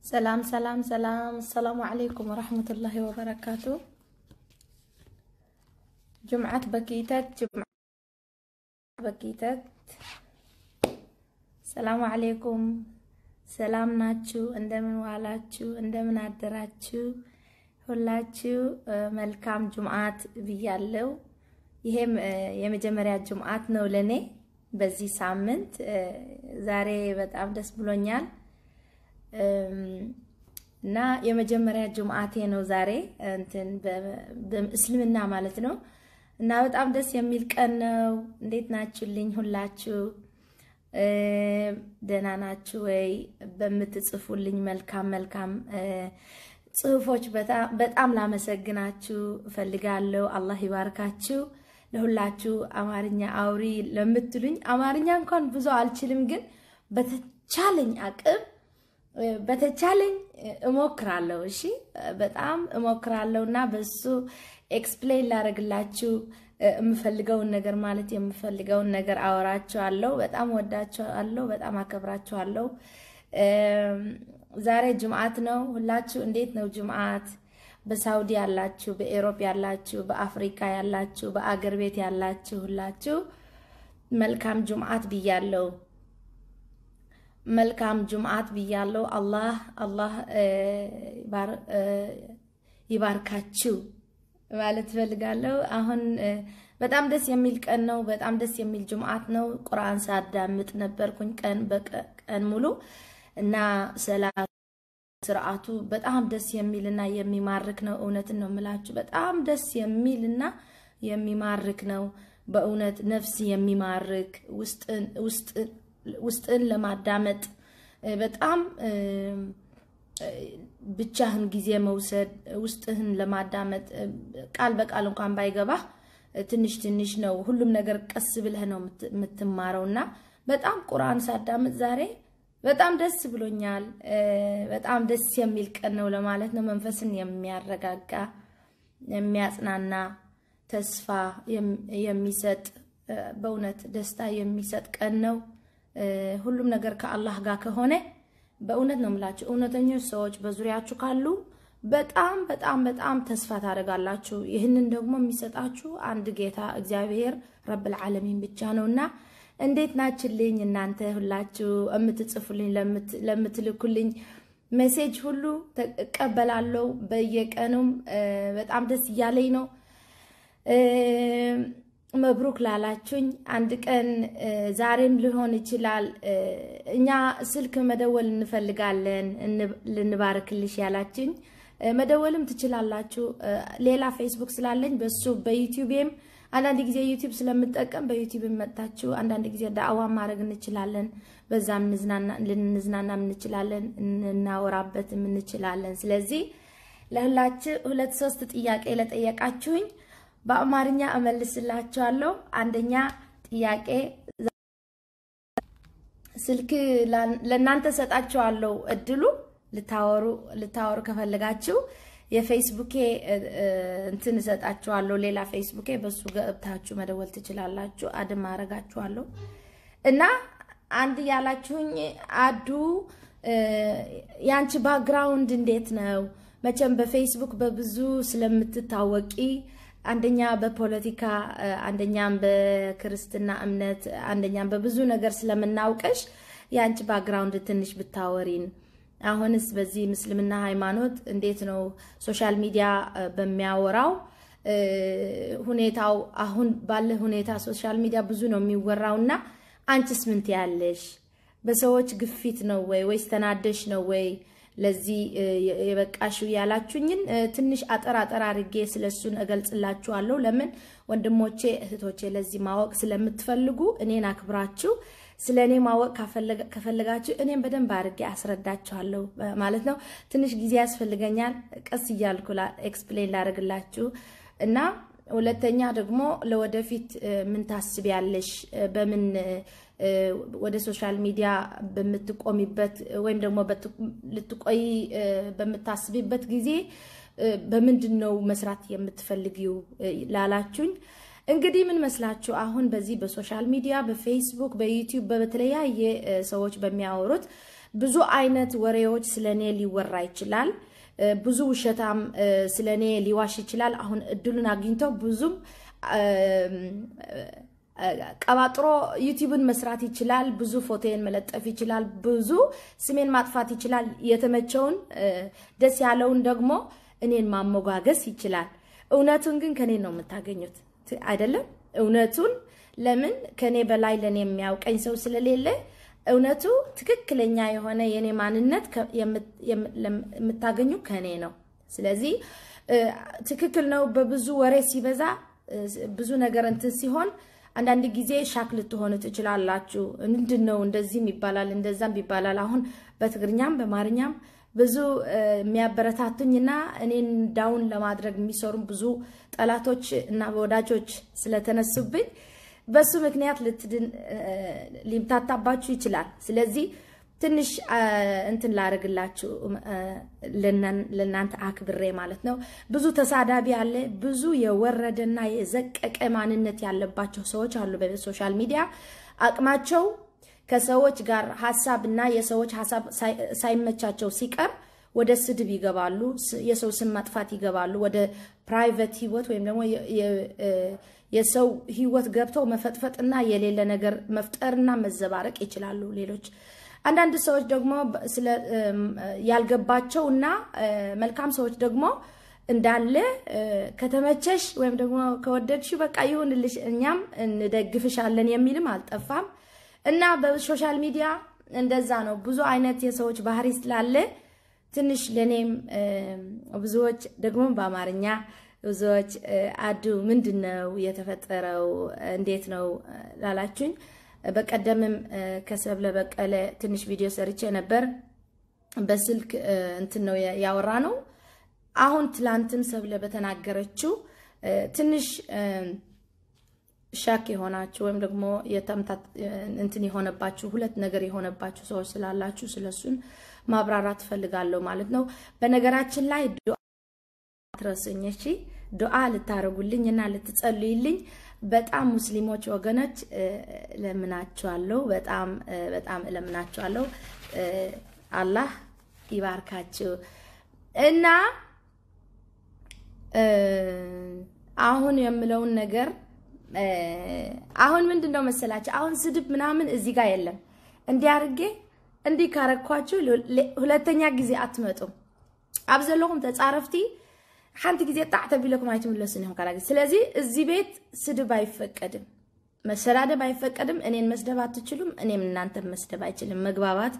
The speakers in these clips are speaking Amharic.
ሰላም ሰላም ሰላም፣ አሰላሙ ዓለይኩም ወረሕመቱላሂ ወበረካቱ። ጅምዓት በኪተት ጅምዓት በኪተት። ሰላሙ ዓለይኩም፣ ሰላም ናችሁ? እንደምን ዋላችሁ? እንደምን አደራችሁ? ሁላችሁ መልካም ጅምዓት ብያለው። ይሄም የመጀመሪያ ጅምዓት ነው ለኔ በዚህ ሳምንት። ዛሬ በጣም ደስ ብሎኛል እና የመጀመሪያ ጅምዓቴ ነው ዛሬ እንትን በእስልምና ማለት ነው። እና በጣም ደስ የሚል ቀን ነው። እንዴት ናችሁልኝ? ሁላችሁ ደህና ናችሁ ወይ? በምትጽፉልኝ መልካም መልካም ጽሁፎች በጣም ላመሰግናችሁ እፈልጋለሁ። አላህ ይባርካችሁ። ለሁላችሁ አማርኛ አውሪ ለምትሉኝ አማርኛ እንኳን ብዙ አልችልም፣ ግን በተቻለኝ አቅም በተቻለኝ እሞክራለሁ። እሺ በጣም እሞክራለሁ እና በሱ ኤክስፕሌን ላደርግላችሁ የምፈልገውን ነገር ማለት የምፈልገውን ነገር አወራችኋለሁ። በጣም ወዳችኋለሁ። በጣም አከብራችኋለሁ። ዛሬ ጅምዓት ነው። ሁላችሁ እንዴት ነው ጅምዓት? በሳውዲ ያላችሁ፣ በኤሮፕ ያላችሁ፣ በአፍሪካ ያላችሁ፣ በአገር ቤት ያላችሁ ሁላችሁ መልካም ጅምዓት ብያለሁ። መልካም ጅምዓት ብያለሁ። አላህ አላህ ይባርካችሁ ማለት እፈልጋለሁ። አሁን በጣም ደስ የሚል ቀን ነው። በጣም ደስ የሚል ጅምዓት ነው። ቁርአን ሳዳምጥ ነበርኩኝ ቀን በቀን ሙሉ እና ሰላት ስርዓቱ በጣም ደስ የሚል እና የሚማርክ ነው። እውነትን ነው የምላችሁ። በጣም ደስ የሚል እና የሚማርክ ነው። በእውነት ነፍስ የሚማርክ ውስጥን ለማዳመጥ በጣም ብቻህን ጊዜ መውሰድ ውስጥህን ለማዳመጥ ቃል በቃል እንኳን ባይገባህ ትንሽ ትንሽ ነው። ሁሉም ነገር ቀስ ብለህ ነው የምትማረው እና በጣም ቁርአን ሳዳምጥ ዛሬ በጣም ደስ ብሎኛል። በጣም ደስ የሚል ቀን ነው ለማለት ነው። መንፈስን የሚያረጋጋ የሚያጽናና፣ ተስፋ የሚሰጥ በእውነት ደስታ የሚሰጥ ቀን ነው። ሁሉም ነገር ከአላህ ጋር ከሆነ በእውነት ነው የምላችሁ እውነተኞች ሰዎች በዙሪያችሁ ካሉ በጣም በጣም በጣም ተስፋ ታደርጋላችሁ። ይህንን ደግሞ የሚሰጣችሁ አንድ ጌታ እግዚአብሔር ረብል ዓለሚን ብቻ ነው እና እንዴት ናችልኝ እናንተ ሁላችሁ የምትጽፉልኝ ለምትልኩልኝ ሜሴጅ ሁሉ እቀበላለሁ። በየቀኑም በጣም ደስ እያለኝ ነው። መብሩክ ላላችሁኝ አንድ ቀን ዛሬም ሊሆን ይችላል። እኛ ስልክ መደወል እንፈልጋለን ልንባርክልሽ ያላችሁኝ መደወልም ትችላላችሁ። ሌላ ፌስቡክ ስላለኝ በሱ በዩቲዩብም አንዳንድ ጊዜ ዩቲዩብ ስለምጠቀም በዩቲዩብ መጥታችሁ አንዳንድ ጊዜ ዳዕዋ ማድረግ እንችላለን። በዛም ልንዝናናም እንችላለን፣ እናወራበትም እንችላለን። ስለዚህ ለሁላችሁ ሁለት ሶስት ጥያቄ ለጠየቃችሁኝ በአማርኛ እመልስላችኋለሁ። አንደኛ ጥያቄ ስልክ ለእናንተ ሰጣችኋለሁ እድሉ ልታወሩ ልታወሩ ከፈለጋችሁ የፌስቡኬ እንትን እሰጣችኋለሁ። ሌላ ፌስቡኬ በሱ ገብታችሁ መደወል ትችላላችሁ። አድም አረጋችኋለሁ እና አንድ ያላችሁኝ አዱ የአንቺ ባክግራውንድ እንዴት ነው? መቼም በፌስቡክ በብዙ ስለምትታወቂ አንደኛ በፖለቲካ አንደኛም በክርስትና እምነት አንደኛም በብዙ ነገር ስለምናውቀሽ የአንቺ ባክግራውንድ ትንሽ ብታወሪን አሁንስ በዚህ ምስልምና ሃይማኖት እንዴት ነው ሶሻል ሚዲያ በሚያወራው ሁኔታው አሁን ባለ ሁኔታ ሶሻል ሚዲያ ብዙ ነው የሚወራው እና አንቺስ ምን ትያለሽ? በሰዎች ግፊት ነው ወይ ወይስ ተናደሽ ነው ወይ ለዚህ የበቃሽው ያላችሁኝን ትንሽ አጠር አጠር አድርጌ ስለሱን እገልጽላችኋለሁ። ለምን ወንድሞቼ እህቶቼ ለዚህ ማወቅ ስለምትፈልጉ እኔን አክብራችሁ ስለ እኔ ማወቅ ከፈለጋችሁ እኔም በደንብ አድርጌ አስረዳችኋለሁ ማለት ነው። ትንሽ ጊዜ ያስፈልገኛል። ቀስ እያልኩ ኤክስፕሌን ላደርግላችሁ እና ሁለተኛ ደግሞ ለወደፊት ምን ታስቢያለሽ? በምን ወደ ሶሻል ሚዲያ በምትቆሚበት ወይም ደግሞ ልትቆይ በምታስቢበት ጊዜ በምንድን ነው መስራት የምትፈልጊው ላላችሁኝ እንግዲህ ምን መስላችሁ አሁን በዚህ በሶሻል ሚዲያ በፌስቡክ በዩቲዩብ በተለያየ ሰዎች በሚያወሩት ብዙ አይነት ወሬዎች ስለ እኔ ሊወራ ይችላል። ብዙ ውሸታም ስለ እኔ ሊዋሽ ይችላል። አሁን እድሉን አግኝተው ብዙም ቀባጥሮ ዩቲዩብን መስራት ይችላል። ብዙ ፎቶን መለጠፍ ይችላል። ብዙ ስሜን ማጥፋት ይችላል። የተመቸውን ደስ ያለውን ደግሞ እኔን ማሞጋገስ ይችላል። እውነቱን ግን ከኔ ነው የምታገኙት አይደለም። እውነቱን ለምን ከኔ በላይ ለእኔ የሚያውቀኝ ሰው ስለሌለ እውነቱ ትክክለኛ የሆነ የኔ ማንነት የምታገኙ ከኔ ነው። ስለዚህ ትክክል ነው። በብዙ ወሬ ሲበዛ ብዙ ነገር እንትን ሲሆን አንዳንድ ጊዜ ሻክ ልትሆኑ ትችላላችሁ። ምንድን ነው እንደዚህም ይባላል እንደዛም ይባላል። አሁን በትግርኛም በአማርኛም ብዙ የሚያበረታቱኝና እኔን ዳውን ለማድረግ የሚሰሩም ብዙ ጠላቶች እና ወዳጆች ስለተነሱብኝ በሱ ምክንያት ልትድን ሊምታታባችሁ ይችላል። ስለዚህ ትንሽ እንትን ላደርግላችሁ ለእናንተ አክብሬ ማለት ነው። ብዙ ተሳዳቢ አለ። ብዙ የወረደና የዘቀቀ ማንነት ያለባቸው ሰዎች አሉ በሶሻል ሚዲያ አቅማቸው ከሰዎች ጋር ሀሳብ እና የሰዎች ሀሳብ ሳይመቻቸው ሲቀር ወደ ስድብ ይገባሉ። የሰው ስም ማጥፋት ይገባሉ። ወደ ፕራይቬት ህይወት ወይም ደግሞ የሰው ህይወት ገብተው መፈጥፈጥና የሌለ ነገር መፍጠርና መዘባረቅ ይችላሉ። ሌሎች አንዳንድ ሰዎች ደግሞ ያልገባቸው እና መልካም ሰዎች ደግሞ እንዳለ ከተመቸሽ ወይም ደግሞ ከወደድሽ በቃ ይሁንልሽ እኛም እንደግፍሻለን የሚልም አልጠፋም እና በሶሻል ሚዲያ እንደዛ ነው። ብዙ አይነት የሰዎች ባህሪ ስላለ ትንሽ ለእኔም ብዙዎች ደግሞ በአማርኛ ብዙዎች አዱ ምንድን ነው የተፈጠረው እንዴት ነው ላላችሁኝ፣ በቀደምም ከሰብለ በቀለ ትንሽ ቪዲዮ ሰርቼ ነበር። በስልክ እንትን ነው ያወራ ነው። አሁን ትላንትም ሰብለ በተናገረችው ትንሽ ሻክ የሆናችሁ ወይም ደግሞ እንትን የሆነባችሁ ሁለት ነገር የሆነባችሁ ሰዎች ስላላችሁ ስለሱን ማብራራት ትፈልጋለሁ ማለት ነው። በነገራችን ላይ ዱዓ ትረሱኝ፣ እሺ ዱዓ ልታረጉልኝ እና ልትጸልዩልኝ በጣም ሙስሊሞች ወገኖች እለምናችኋለሁ። በጣም በጣም እለምናችኋለሁ። አላህ ይባርካችሁ እና አሁን የምለውን ነገር አሁን ምንድን ነው መሰላችሁ? አሁን ስድብ ምናምን እዚህ ጋር የለም። እንዲህ አድርጌ እንዲህ ካረኳችሁ ሁለተኛ ጊዜ አትመጡም። ኣብ ዘለኹም ተፃረፍቲ ሓንቲ ግዜ ጣዕ ተቢለኩም ኣይትምለሱን ኢኹም ካላ ስለዚ እዚ ቤት ስድብ አይፈቀድም፣ መሰዳደብ አይፈቀድም። እኔን መስደብ አትችሉም፣ እኔም እናንተ መስደብ አይችልም። መግባባት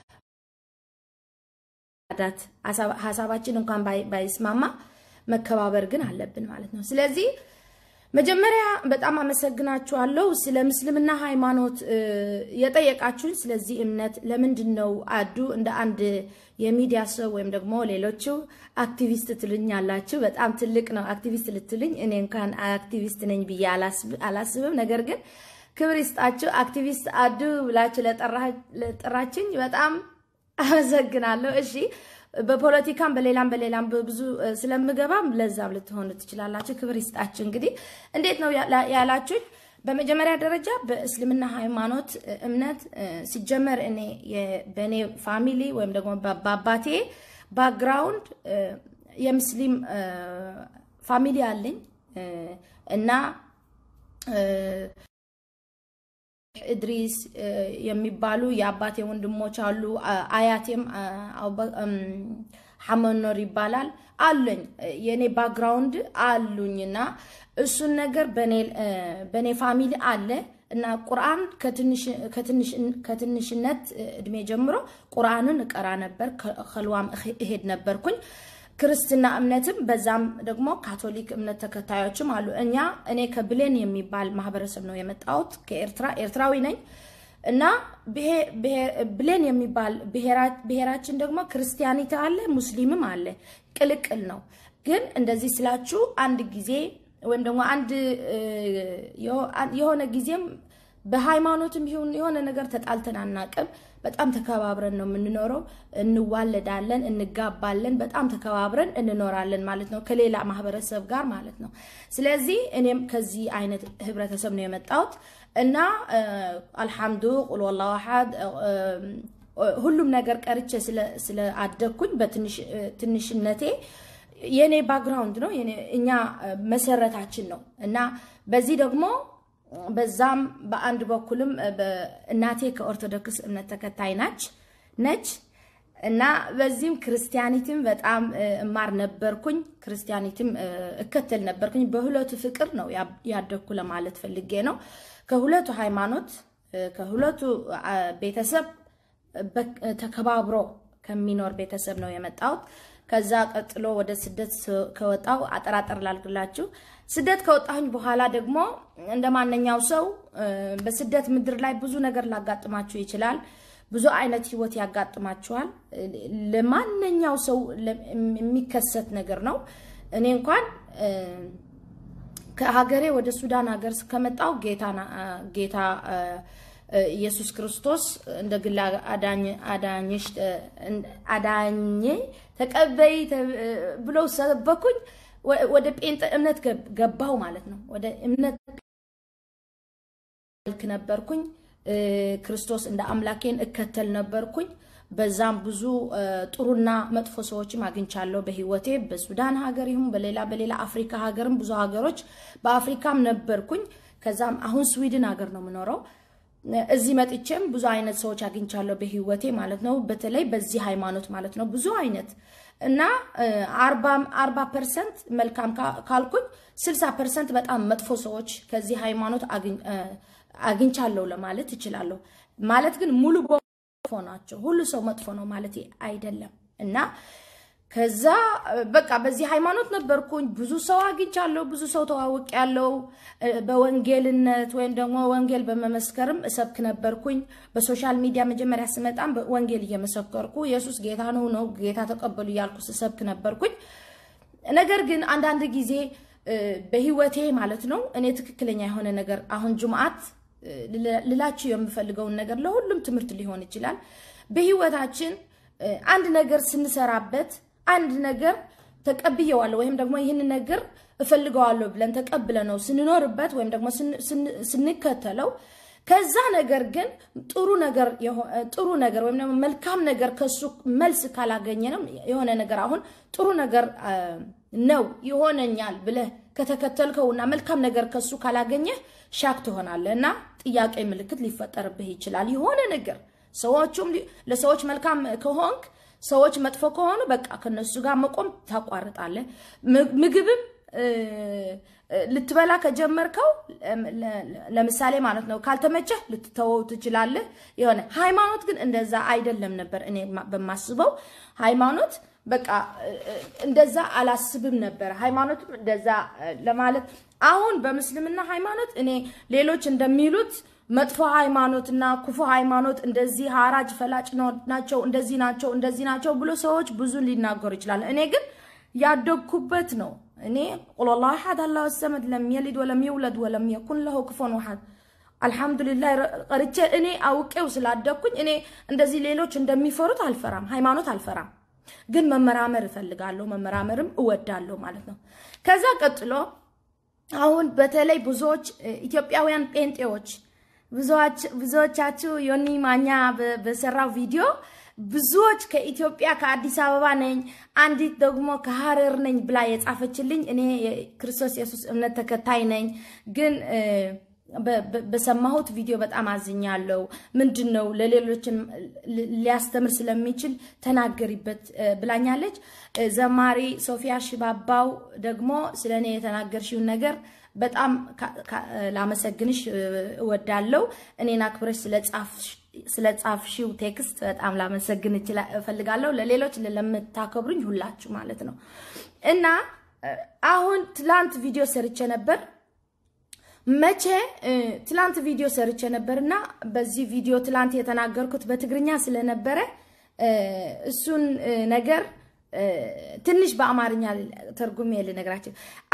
ዳት ሀሳባችን እንኳን ባይስማማ መከባበር ግን አለብን ማለት ነው። ስለዚህ መጀመሪያ በጣም አመሰግናችኋለሁ ስለ ምስልምና ሃይማኖት የጠየቃችሁኝ። ስለዚህ እምነት ለምንድን ነው አዱ እንደ አንድ የሚዲያ ሰው ወይም ደግሞ ሌሎቹ አክቲቪስት ትሉኛላችሁ። በጣም ትልቅ ነው አክቲቪስት ልትሉኝ። እኔ እንኳን አክቲቪስት ነኝ ብዬ አላስብም። ነገር ግን ክብር ይስጣችሁ አክቲቪስት አዱ ብላችሁ ለጠራችኝ በጣም አመሰግናለሁ። እሺ በፖለቲካም በሌላም በሌላም ብዙ ስለምገባም ለዛም ልትሆኑ ትችላላችሁ። ክብር ይስጣችሁ። እንግዲህ እንዴት ነው ያላችሁኝ? በመጀመሪያ ደረጃ በእስልምና ሃይማኖት እምነት ሲጀመር እኔ በእኔ ፋሚሊ ወይም ደግሞ በአባቴ ባክግራውንድ የሙስሊም ፋሚሊ አለኝ እና እድሪስ የሚባሉ የአባቴ ወንድሞች አሉ። አያቴም ሐመኖር ይባላል አሉኝ። የእኔ ባክግራውንድ አሉኝና እሱን ነገር በእኔ ፋሚሊ አለ እና ቁርአን ከትንሽነት እድሜ ጀምሮ ቁርአንን እቀራ ነበር። ከልዋም እሄድ ነበርኩኝ። ክርስትና እምነትም በዛም ደግሞ ካቶሊክ እምነት ተከታዮችም አሉ። እኛ እኔ ከብሌን የሚባል ማህበረሰብ ነው የመጣሁት ከኤርትራ ኤርትራዊ ነኝ እና ብሌን የሚባል ብሔራችን ደግሞ ክርስቲያኒት አለ፣ ሙስሊምም አለ። ቅልቅል ነው። ግን እንደዚህ ስላችሁ አንድ ጊዜ ወይም ደግሞ አንድ የሆነ ጊዜም በሃይማኖትም ይሁን የሆነ ነገር ተጣልተን አናቅም። በጣም ተከባብረን ነው የምንኖረው። እንዋለዳለን፣ እንጋባለን፣ በጣም ተከባብረን እንኖራለን ማለት ነው ከሌላ ማህበረሰብ ጋር ማለት ነው። ስለዚህ እኔም ከዚህ አይነት ህብረተሰብ ነው የመጣሁት እና አልሐምዱ ቁል ወላሁ አሐድ ሁሉም ነገር ቀርቼ ስለአደግኩኝ በትንሽነቴ የኔ ባክግራውንድ ነው እኛ መሰረታችን ነው እና በዚህ ደግሞ በዛም በአንድ በኩልም እናቴ ከኦርቶዶክስ እምነት ተከታይ ናች ነች እና በዚህም ክርስቲያኒትም በጣም እማር ነበርኩኝ፣ ክርስቲያኒትም እከተል ነበርኩኝ። በሁለቱ ፍቅር ነው ያደግኩ ለማለት ፈልጌ ነው። ከሁለቱ ሃይማኖት ከሁለቱ ቤተሰብ ተከባብሮ ከሚኖር ቤተሰብ ነው የመጣሁት። ከዛ ቀጥሎ ወደ ስደት ከወጣው አጠራጠር ላልግላችሁ። ስደት ከወጣሁኝ በኋላ ደግሞ እንደ ማንኛው ሰው በስደት ምድር ላይ ብዙ ነገር ላጋጥማችሁ ይችላል። ብዙ አይነት ህይወት ያጋጥማችኋል። ለማንኛው ሰው የሚከሰት ነገር ነው። እኔ እንኳን ከሀገሬ ወደ ሱዳን ሀገር ከመጣው ጌታ ኢየሱስ ክርስቶስ እንደ ግል አዳኝሽ አዳኜ ተቀበይ ብለው ሰበኩኝ። ወደ ጴንጤ እምነት ገባው ማለት ነው። ወደ እምነት ልክ ነበርኩኝ። ክርስቶስ እንደ አምላኬን እከተል ነበርኩኝ። በዛም ብዙ ጥሩና መጥፎ ሰዎችም አግኝቻለሁ በህይወቴ በሱዳን ሀገር ይሁን በሌላ በሌላ አፍሪካ ሀገርም ብዙ ሀገሮች በአፍሪካም ነበርኩኝ። ከዛም አሁን ስዊድን ሀገር ነው የምኖረው። እዚህ መጥቼም ብዙ አይነት ሰዎች አግኝቻለሁ በህይወቴ ማለት ነው። በተለይ በዚህ ሃይማኖት ማለት ነው ብዙ አይነት እና አርባ ፐርሰንት መልካም ካልኩኝ ስልሳ ፐርሰንት በጣም መጥፎ ሰዎች ከዚህ ሃይማኖት አግኝቻለሁ ለማለት እችላለሁ። ማለት ግን ሙሉ መጥፎ ናቸው። ሁሉ ሰው መጥፎ ነው ማለት አይደለም እና ከዛ በቃ በዚህ ሃይማኖት ነበርኩኝ። ብዙ ሰው አግኝቻለሁ፣ ብዙ ሰው ተዋውቅ ያለው በወንጌልነት ወይም ደግሞ ወንጌል በመመስከርም እሰብክ ነበርኩኝ። በሶሻል ሚዲያ መጀመሪያ ስመጣም ወንጌል እየመሰከርኩ ኢየሱስ ጌታ ነው ነው ጌታ ተቀበሉ እያልኩ ስሰብክ ነበርኩኝ። ነገር ግን አንዳንድ ጊዜ በህይወቴ ማለት ነው እኔ ትክክለኛ የሆነ ነገር አሁን ጁምዓት ልላችሁ የምፈልገውን ነገር ለሁሉም ትምህርት ሊሆን ይችላል። በህይወታችን አንድ ነገር ስንሰራበት አንድ ነገር ተቀብየዋለሁ ወይም ደግሞ ይህን ነገር እፈልገዋለሁ ብለን ተቀብለ ነው ስንኖርበት ወይም ደግሞ ስንከተለው ከዛ ነገር ግን ጥሩ ነገር ጥሩ ነገር ወይም ደግሞ መልካም ነገር ከሱ መልስ ካላገኘ ነው የሆነ ነገር አሁን ጥሩ ነገር ነው ይሆነኛል ብለህ ከተከተልከውና መልካም ነገር ከሱ ካላገኘህ ሻክ ትሆናለህ እና ጥያቄ ምልክት ሊፈጠርብህ ይችላል። የሆነ ነገር ሰዎቹም ለሰዎች መልካም ከሆንክ ሰዎች መጥፎ ከሆኑ በቃ ከነሱ ጋር መቆም ታቋርጣለህ። ምግብም ልትበላ ከጀመርከው ለምሳሌ ማለት ነው ካልተመቸህ ልትተወው ትችላለህ። የሆነ ሃይማኖት ግን እንደዛ አይደለም ነበር እኔ በማስበው ሃይማኖት በቃ እንደዛ አላስብም ነበር። ሃይማኖትም እንደዛ ለማለት አሁን በምስልምና ሃይማኖት እኔ ሌሎች እንደሚሉት መጥፎ ሃይማኖትና ክፉ ሃይማኖት እንደዚህ ሀራጅ ፈላጭ ናቸው፣ እንደዚህ ናቸው፣ እንደዚህ ናቸው ብሎ ሰዎች ብዙ ሊናገሩ ይችላል። እኔ ግን ያደግኩበት ነው። እኔ ቁል ላሁ አሐድ አላሁ ሰመድ ለም የሊድ ወለም የውለድ ወለም የኩን ለሁ ክፉን አሐድ አልሐምዱሊላህ ቀርቼ እኔ አውቄው ስላደግኩኝ እኔ እንደዚህ ሌሎች እንደሚፈሩት አልፈራም፣ ሃይማኖት አልፈራም። ግን መመራመር እፈልጋለሁ፣ መመራመርም እወዳለሁ ማለት ነው። ከዛ ቀጥሎ አሁን በተለይ ብዙዎች ኢትዮጵያውያን ጴንጤዎች ብዙዎቻችሁ ዮኒ ማኛ በሰራው ቪዲዮ ብዙዎች ከኢትዮጵያ ከአዲስ አበባ ነኝ፣ አንዲት ደግሞ ከሀረር ነኝ ብላ የጻፈችልኝ እኔ የክርስቶስ ኢየሱስ እምነት ተከታይ ነኝ ግን በሰማሁት ቪዲዮ በጣም አዝኛለሁ። ምንድን ነው ለሌሎችን ሊያስተምር ስለሚችል ተናገሪበት ብላኛለች። ዘማሪ ሶፊያ ሽባባው ደግሞ ስለ እኔ የተናገርሽውን ነገር በጣም ላመሰግንሽ እወዳለሁ። እኔን አክብረሽ ስለጻፍሽው ቴክስት በጣም ላመሰግን እፈልጋለሁ። ለሌሎች ለምታከብሩኝ ሁላችሁ ማለት ነው እና አሁን ትላንት ቪዲዮ ሰርቼ ነበር መቼ ትላንት ቪዲዮ ሰርቼ ነበር እና በዚህ ቪዲዮ ትላንት የተናገርኩት በትግርኛ ስለነበረ እሱን ነገር ትንሽ በአማርኛ ተርጉሜ ልነግራቸው።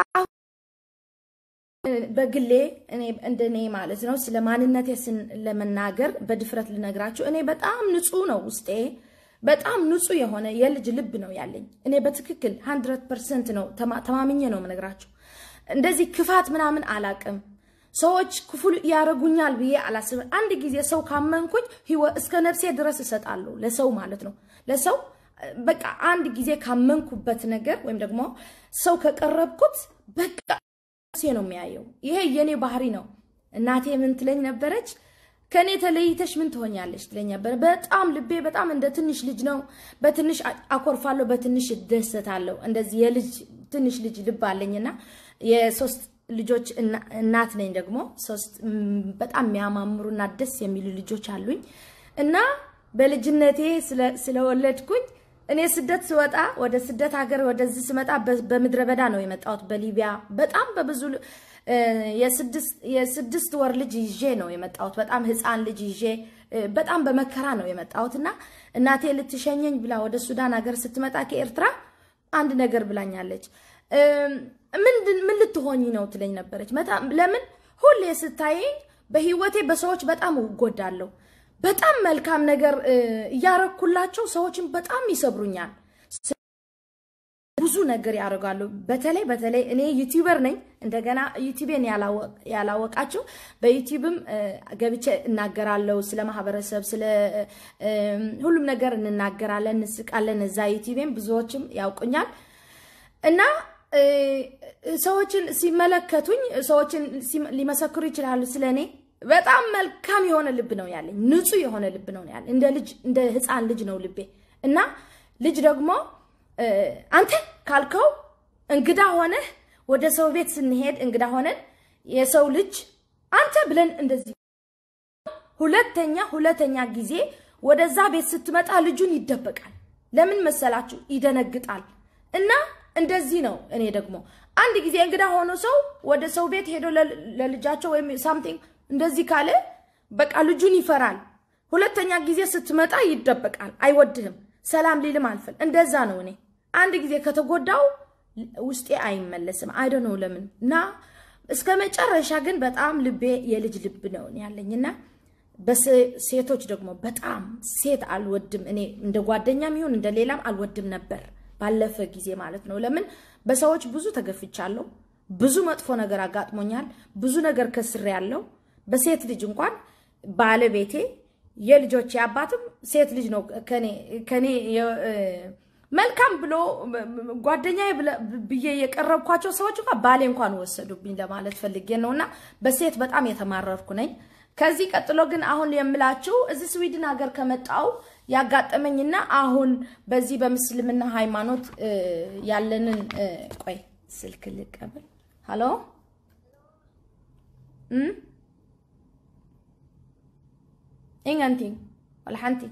በግሌ እንደኔ ማለት ነው ስለ ማንነቴ ለመናገር በድፍረት ልነግራችሁ፣ እኔ በጣም ንጹህ ነው ውስጤ በጣም ንጹህ የሆነ የልጅ ልብ ነው ያለኝ። እኔ በትክክል ሀንድረድ ፐርሰንት ነው ተማምኜ ነው የምነግራችሁ። እንደዚህ ክፋት ምናምን አላቅም። ሰዎች ክፉ ያደርጉኛል ብዬ አላስብም። አንድ ጊዜ ሰው ካመንኩኝ እስከ ነፍሴ ድረስ እሰጣለሁ ለሰው ማለት ነው። ለሰው በቃ አንድ ጊዜ ካመንኩበት ነገር ወይም ደግሞ ሰው ከቀረብኩት በቃ ነፍሴ ነው የሚያየው። ይሄ የኔ ባህሪ ነው። እናቴ ምን ትለኝ ነበረች? ከእኔ ተለይተሽ ምን ትሆኛለሽ ትለኝ ነበር። በጣም ልቤ በጣም እንደ ትንሽ ልጅ ነው። በትንሽ አኮርፋለሁ፣ በትንሽ እደሰታለሁ። እንደዚህ የልጅ ትንሽ ልጅ ልብ አለኝና የሶስት ልጆች እናት ነኝ። ደግሞ ሶስት በጣም የሚያማምሩና ደስ የሚሉ ልጆች አሉኝ እና በልጅነቴ ስለወለድኩኝ እኔ ስደት ስወጣ ወደ ስደት ሀገር ወደዚህ ስመጣ በምድረ በዳ ነው የመጣሁት። በሊቢያ በጣም በብዙ የስድስት ወር ልጅ ይዤ ነው የመጣሁት። በጣም ህፃን ልጅ ይዤ በጣም በመከራ ነው የመጣሁት እና እናቴ ልትሸኘኝ ብላ ወደ ሱዳን ሀገር ስትመጣ ከኤርትራ አንድ ነገር ብላኛለች። ምን ልትሆኝ ነው ትለኝ ነበረች። ለምን ሁሌ ስታየኝ በህይወቴ በሰዎች በጣም እጎዳለሁ። በጣም መልካም ነገር እያረኩላቸው ሰዎችን በጣም ይሰብሩኛል። ብዙ ነገር ያደርጋሉ። በተለይ በተለይ እኔ ዩቲዩበር ነኝ። እንደገና ዩቲዩቤን ያላወቃችሁ በዩቲዩብም ገብቼ እናገራለሁ። ስለ ማህበረሰብ፣ ስለ ሁሉም ነገር እንናገራለን፣ እንስቃለን። እዛ ዩቲዩቤን ብዙዎችም ያውቁኛል እና ሰዎችን ሲመለከቱኝ ሰዎችን ሊመሰክሩ ይችላሉ ስለ እኔ። በጣም መልካም የሆነ ልብ ነው ያለኝ፣ ንጹህ የሆነ ልብ ነው ያለኝ። እንደ ልጅ እንደ ህፃን ልጅ ነው ልቤ እና ልጅ ደግሞ አንተ ካልከው እንግዳ ሆነህ ወደ ሰው ቤት ስንሄድ እንግዳ ሆነን የሰው ልጅ አንተ ብለን እንደዚህ ሁለተኛ ሁለተኛ ጊዜ ወደዛ ቤት ስትመጣ ልጁን ይደበቃል። ለምን መሰላችሁ? ይደነግጣል እና እንደዚህ ነው። እኔ ደግሞ አንድ ጊዜ እንግዳ ሆኖ ሰው ወደ ሰው ቤት ሄዶ ለልጃቸው ወይም ሳምቲንግ እንደዚህ ካለ በቃ ልጁን ይፈራል። ሁለተኛ ጊዜ ስትመጣ ይደበቃል፣ አይወድህም፣ ሰላም ሊልም አልፈል። እንደዛ ነው። እኔ አንድ ጊዜ ከተጎዳው ውስጤ አይመለስም። አይደ ነው ለምን እና እስከ መጨረሻ ግን በጣም ልቤ የልጅ ልብ ነው ያለኝና በሴቶች ደግሞ በጣም ሴት አልወድም። እኔ እንደ ጓደኛም ይሁን እንደ ሌላም አልወድም ነበር ባለፈ ጊዜ ማለት ነው። ለምን በሰዎች ብዙ ተገፍቻለሁ። ብዙ መጥፎ ነገር አጋጥሞኛል። ብዙ ነገር ከስሬ ያለው በሴት ልጅ እንኳን ባለቤቴ የልጆቼ አባትም ሴት ልጅ ነው። ከኔ መልካም ብሎ ጓደኛ ብዬ የቀረብኳቸው ሰዎች እንኳን ባሌ እንኳን ወሰዱብኝ ለማለት ፈልጌ ነው። እና በሴት በጣም የተማረርኩ ነኝ። ከዚህ ቀጥሎ ግን አሁን የምላችሁ እዚህ ስዊድን ሀገር ከመጣው ያጋጠመኝና አሁን በዚህ በምስልምና ሃይማኖት ያለንን ቆይ ስልክ ልቀበል። ሀሎ ኢንገንቲ ወልሓንቲ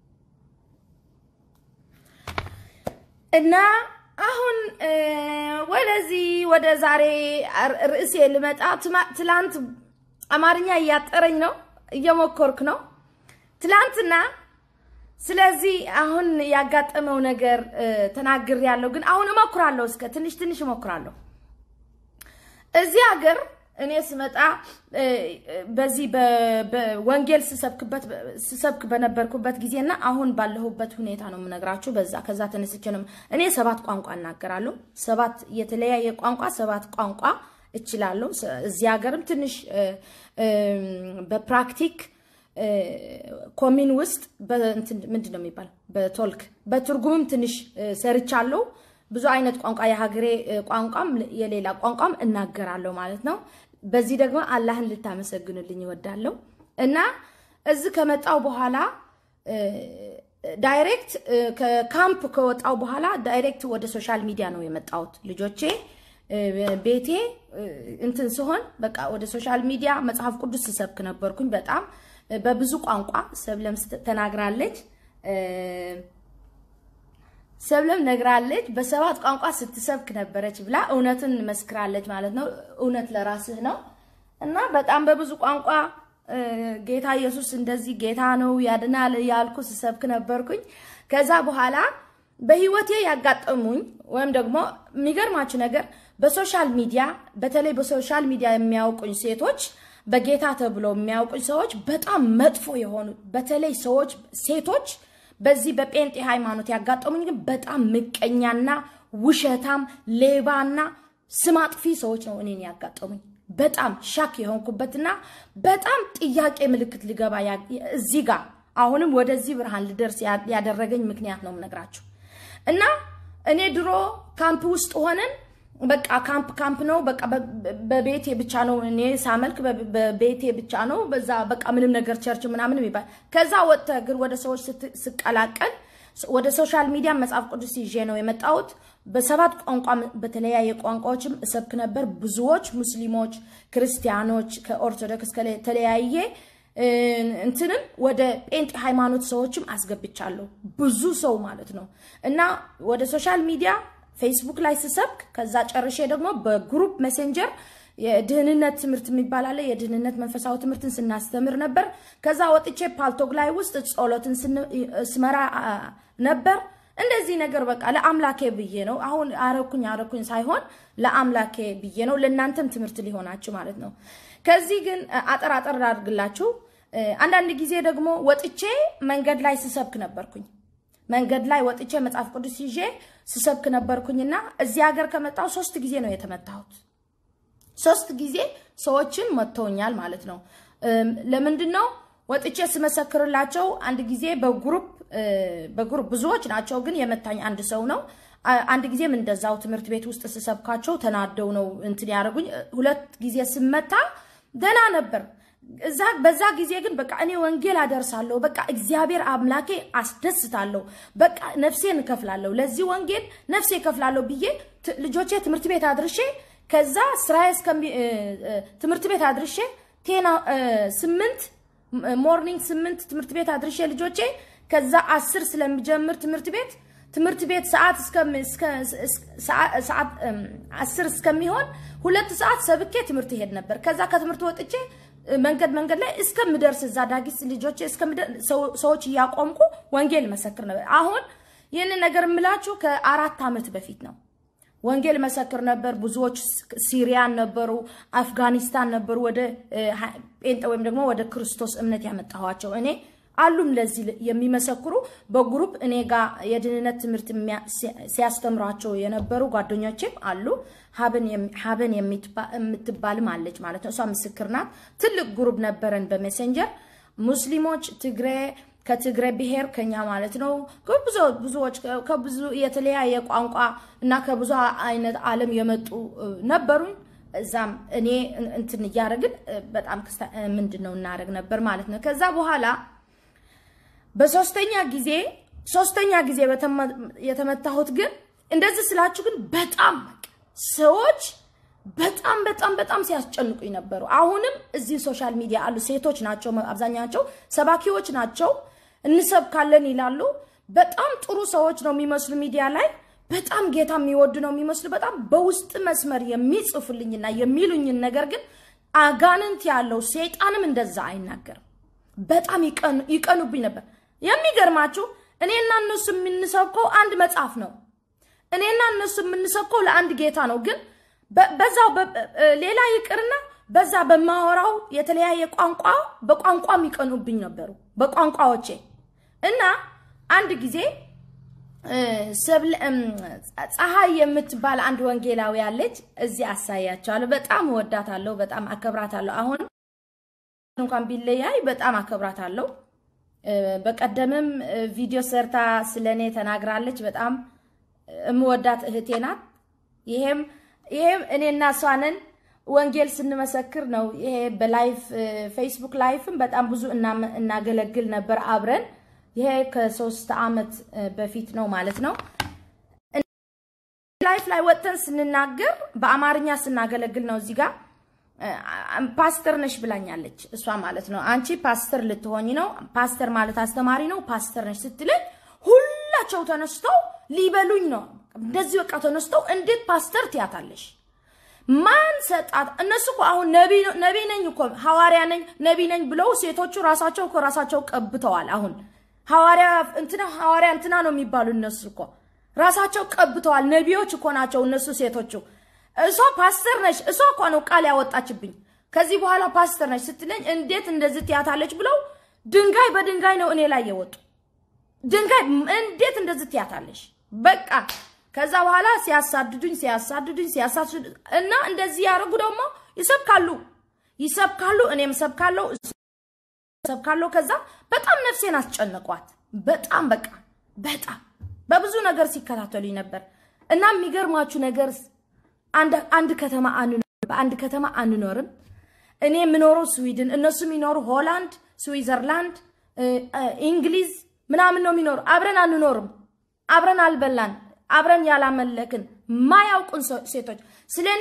እና አሁን ወደዚህ ወደ ዛሬ ርዕሴ ልመጣ ትላንት አማርኛ እያጠረኝ ነው፣ እየሞከርኩ ነው ትላንትና ስለዚህ አሁን ያጋጠመው ነገር ተናግር ያለው ግን አሁን እሞክራለሁ። እስከ ትንሽ ትንሽ እሞክራለሁ። እዚህ ሀገር እኔ ስመጣ በዚህ በወንጌል ስሰብክ በነበርኩበት ጊዜና አሁን ባለሁበት ሁኔታ ነው የምነግራችሁ። በዛ ከዛ ተነስቼ ነው እኔ ሰባት ቋንቋ እናገራለሁ። ሰባት የተለያየ ቋንቋ ሰባት ቋንቋ እችላለሁ። እዚህ ሀገርም ትንሽ በፕራክቲክ ኮሚን ውስጥ ምንድን ነው የሚባል በቶልክ በትርጉምም ትንሽ ሰርቻለሁ። ብዙ አይነት ቋንቋ የሀገሬ ቋንቋም የሌላ ቋንቋም እናገራለሁ ማለት ነው። በዚህ ደግሞ አላህን ልታመሰግኑልኝ ይወዳለሁ እና እዚህ ከመጣው በኋላ ዳይሬክት ከካምፕ ከወጣው በኋላ ዳይሬክት ወደ ሶሻል ሚዲያ ነው የመጣሁት። ልጆቼ ቤቴ እንትን ሲሆን በቃ ወደ ሶሻል ሚዲያ መጽሐፍ ቅዱስ ስሰብክ ነበርኩኝ በጣም በብዙ ቋንቋ ሰብለም ተናግራለች። ሰብለም ነግራለች። በሰባት ቋንቋ ስትሰብክ ነበረች ብላ እውነትን መስክራለች ማለት ነው። እውነት ለራስህ ነው እና በጣም በብዙ ቋንቋ ጌታ ኢየሱስ እንደዚህ ጌታ ነው ያድናል ያልኩ ስሰብክ ነበርኩኝ። ከዛ በኋላ በህይወቴ ያጋጠሙኝ ወይም ደግሞ የሚገርማችሁ ነገር በሶሻል ሚዲያ በተለይ በሶሻል ሚዲያ የሚያውቁኝ ሴቶች በጌታ ተብሎ የሚያውቁኝ ሰዎች በጣም መጥፎ የሆኑ በተለይ ሰዎች ሴቶች በዚህ በጴንጤ ሃይማኖት ያጋጠሙኝ ግን በጣም ምቀኛና ውሸታም ሌባና ስም አጥፊ ሰዎች ነው እኔን ያጋጠሙኝ። በጣም ሻክ የሆንኩበትና በጣም ጥያቄ ምልክት ሊገባ እዚህ ጋር አሁንም ወደዚህ ብርሃን ልደርስ ያደረገኝ ምክንያት ነው የምነግራችሁ። እና እኔ ድሮ ካምፕ ውስጥ ሆነን በቃ ካምፕ ካምፕ ነው፣ በቃ በቤቴ ብቻ ነው እኔ ሳመልክ በቤቴ ብቻ ነው። በዛ በቃ ምንም ነገር ቸርች ምናምን ይባል። ከዛ ወጥተህ ግን ወደ ሰዎች ስቀላቀል ወደ ሶሻል ሚዲያ መጽሐፍ ቅዱስ ይዤ ነው የመጣሁት። በሰባት ቋንቋ በተለያየ ቋንቋዎችም እሰብክ ነበር። ብዙዎች ሙስሊሞች፣ ክርስቲያኖች ከኦርቶዶክስ ከተለያየ እንትንም ወደ ጴንጤ ሃይማኖት ሰዎችም አስገብቻለሁ። ብዙ ሰው ማለት ነው እና ወደ ሶሻል ሚዲያ ፌስቡክ ላይ ስሰብክ ከዛ ጨርሼ ደግሞ በግሩፕ ሜሴንጀር የድህንነት ትምህርት የሚባል አለ። የድህንነት መንፈሳዊ ትምህርትን ስናስተምር ነበር። ከዛ ወጥቼ ፓልቶግ ላይ ውስጥ ጸሎትን ስመራ ነበር። እንደዚህ ነገር በቃ ለአምላኬ ብዬ ነው። አሁን አረኩኝ አረኩኝ ሳይሆን ለአምላኬ ብዬ ነው። ለእናንተም ትምህርት ሊሆናችሁ ማለት ነው። ከዚህ ግን አጠር አጠር አድርግላችሁ። አንዳንድ ጊዜ ደግሞ ወጥቼ መንገድ ላይ ስሰብክ ነበርኩኝ። መንገድ ላይ ወጥቼ መጽሐፍ ቅዱስ ይዤ ስሰብክ ነበርኩኝና እዚህ ሀገር ከመጣሁ ሶስት ጊዜ ነው የተመታሁት። ሶስት ጊዜ ሰዎችን መጥተውኛል ማለት ነው። ለምንድን ነው ወጥቼ ስመሰክርላቸው? አንድ ጊዜ በግሩፕ በግሩፕ ብዙዎች ናቸው፣ ግን የመታኝ አንድ ሰው ነው። አንድ ጊዜም እንደዛው ትምህርት ቤት ውስጥ ስሰብካቸው ተናደው ነው እንትን ያደረጉኝ። ሁለት ጊዜ ስመታ ደህና ነበር። እዛ በዛ ጊዜ ግን በቃ እኔ ወንጌል አደርሳለሁ፣ በቃ እግዚአብሔር አምላኬ አስደስታለሁ፣ በቃ ነፍሴን እከፍላለሁ፣ ለዚህ ወንጌል ነፍሴ እከፍላለሁ ብዬ ልጆቼ ትምህርት ቤት አድርሼ ከዛ ስራዬ እስከሚ ትምህርት ቤት አድርሼ ቴና ስምንት ሞርኒንግ ስምንት ትምህርት ቤት አድርሼ ልጆቼ ከዛ አስር ስለሚጀምር ትምህርት ቤት ትምህርት ቤት ሰዓት ሰዓት አስር እስከሚሆን ሁለት ሰዓት ሰብኬ ትምህርት ይሄድ ነበር። ከዛ ከትምህርት ወጥቼ መንገድ መንገድ ላይ እስከምደርስ እዛ ዳጊስ ልጆቼ ሰዎች እያቆምኩ ወንጌል መሰክር ነበር። አሁን ይህንን ነገር የምላችሁ ከአራት ዓመት በፊት ነው። ወንጌል መሰክር ነበር። ብዙዎች ሲሪያን ነበሩ፣ አፍጋኒስታን ነበሩ። ወደ ጴንጤ ወይም ደግሞ ወደ ክርስቶስ እምነት ያመጣኋቸው እኔ አሉም ለዚህ የሚመሰክሩ በግሩፕ እኔ ጋር የድህንነት ትምህርት ሲያስተምሯቸው የነበሩ ጓደኞቼም አሉ። ሀበን የምትባልም አለች ማለት ነው። እሷ ምስክር ናት። ትልቅ ግሩፕ ነበረን በሜሴንጀር ሙስሊሞች፣ ትግሬ ከትግሬ ብሔር ከኛ ማለት ነው። ብዙዎች ከብዙ የተለያየ ቋንቋ እና ከብዙ አይነት ዓለም የመጡ ነበሩኝ። እዛም እኔ እንትን እያደረግን በጣም ምንድን ነው እናደረግ ነበር ማለት ነው። ከዛ በኋላ በሶስተኛ ጊዜ ሶስተኛ ጊዜ የተመታሁት ግን እንደዚህ ስላችሁ ግን በጣም ሰዎች በጣም በጣም በጣም ሲያስጨንቁኝ ነበሩ። አሁንም እዚህ ሶሻል ሚዲያ አሉ ሴቶች ናቸው፣ አብዛኛቸው ሰባኪዎች ናቸው። እንሰብካለን ይላሉ። በጣም ጥሩ ሰዎች ነው የሚመስሉ ሚዲያ ላይ በጣም ጌታ የሚወዱ ነው የሚመስሉ በጣም በውስጥ መስመር የሚጽፉልኝና የሚሉኝን ነገር ግን አጋንንት ያለው ሰይጣንም እንደዛ አይናገርም። በጣም ይቀኑብኝ ነበር። የሚገርማችሁ እኔና እነሱ የምንሰብከው አንድ መጽሐፍ ነው። እኔና እነሱ የምንሰብከው ለአንድ ጌታ ነው። ግን በዛው ሌላ ይቅርና በዛ በማወራው የተለያየ ቋንቋ በቋንቋም ይቀኑብኝ ነበሩ በቋንቋዎቼ እና አንድ ጊዜ ፀሐይ የምትባል አንድ ወንጌላዊ ያለች እዚህ አሳያቸዋለሁ። በጣም እወዳታለሁ፣ በጣም አከብራታለሁ። አሁን እንኳን ቢለያይ በጣም አከብራታለሁ። በቀደምም ቪዲዮ ሰርታ ስለኔ ተናግራለች። በጣም እምወዳት እህቴ ናት። ይሄም ይሄም እኔና እሷንን ወንጌል ስንመሰክር ነው። ይሄ በላይፍ ፌስቡክ ላይፍም በጣም ብዙ እናገለግል ነበር አብረን። ይሄ ከሶስት ዓመት በፊት ነው ማለት ነው። ላይፍ ላይ ወጥተን ስንናገር በአማርኛ ስናገለግል ነው እዚህ ጋር ፓስተር ነሽ ብላኛለች እሷ ማለት ነው። አንቺ ፓስተር ልትሆኝ ነው፣ ፓስተር ማለት አስተማሪ ነው፣ ፓስተር ነሽ ስትለኝ ሁላቸው ተነስተው ሊበሉኝ ነው። እንደዚህ በቃ ተነስተው እንዴት ፓስተር ትያታለሽ? ማን ሰጣት? እነሱ እኮ አሁን ነቢ ነኝ እኮ ሐዋርያ ነኝ ነቢ ነኝ ብለው ሴቶቹ ራሳቸው እኮ ራሳቸው ቀብተዋል። አሁን ሐዋርያ እንትና ሐዋርያ እንትና ነው የሚባሉ እነሱ እኮ ራሳቸው ቀብተዋል። ነቢዮች እኮ ናቸው እነሱ ሴቶቹ። እሷ ፓስተር ነሽ፣ እሷ እኮ ነው ቃል ያወጣችብኝ። ከዚህ በኋላ ፓስተር ነሽ ስትለኝ እንዴት እንደዚህ ትያታለች ብለው ድንጋይ በድንጋይ ነው እኔ ላይ የወጡ። ድንጋይ እንዴት እንደዚህ ትያታለሽ? በቃ ከዛ በኋላ ሲያሳድዱኝ ሲያሳድዱኝ ሲያሳድዱኝ እና እንደዚህ ያደርጉ ደግሞ ይሰብካሉ ይሰብካሉ፣ እኔም ሰብካለሁ ሰብካለሁ። ከዛ በጣም ነፍሴን አስጨነቋት። በጣም በቃ በጣም በብዙ ነገር ሲከታተሉኝ ነበር እና የሚገርማችሁ ነገር አንድ ከተማ በአንድ ከተማ አንኖርም። እኔ የምኖረው ስዊድን፣ እነሱ የሚኖሩ ሆላንድ፣ ስዊዘርላንድ፣ እንግሊዝ ምናምን ነው የሚኖሩ። አብረን አንኖርም። አብረን አልበላን፣ አብረን ያላመለክን ማያውቁን ሴቶች ስለ እኔ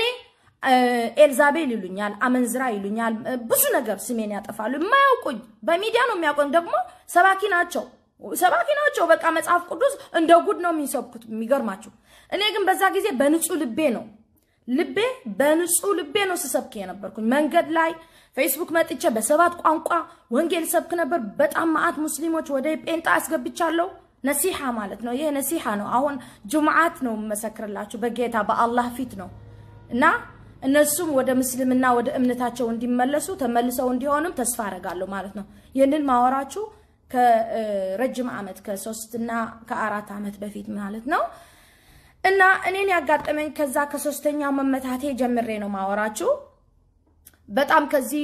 ኤልዛቤል ይሉኛል፣ አመንዝራ ይሉኛል፣ ብዙ ነገር ስሜን ያጠፋሉ። የማያውቁኝ በሚዲያ ነው የሚያውቁኝ። ደግሞ ሰባኪ ናቸው ሰባኪ ናቸው። በቃ መጽሐፍ ቅዱስ እንደ ጉድ ነው የሚሰብኩት። የሚገርማችሁ እኔ ግን በዛ ጊዜ በንጹህ ልቤ ነው ልቤ በንጹህ ልቤ ነው ስሰብክ የነበርኩኝ። መንገድ ላይ ፌስቡክ መጥቼ በሰባት ቋንቋ ወንጌል ሰብክ ነበር። በጣም ማአት ሙስሊሞች ወደ ጴንጣ አስገብቻለሁ። ነሲሓ ማለት ነው። ይሄ ነሲሓ ነው። አሁን ጁምዓት ነው መሰክርላችሁ በጌታ በአላህ ፊት ነው እና እነሱም ወደ ምስልምና ወደ እምነታቸው እንዲመለሱ ተመልሰው እንዲሆንም ተስፋ አረጋለሁ ማለት ነው። ይህንን ማወራችሁ ከረጅም ዓመት ከሶስትና ከአራት ዓመት በፊት ማለት ነው። እና እኔን ያጋጠመኝ ከዛ ከሶስተኛው መመታቴ ጀምሬ ነው ማወራችሁ። በጣም ከዚህ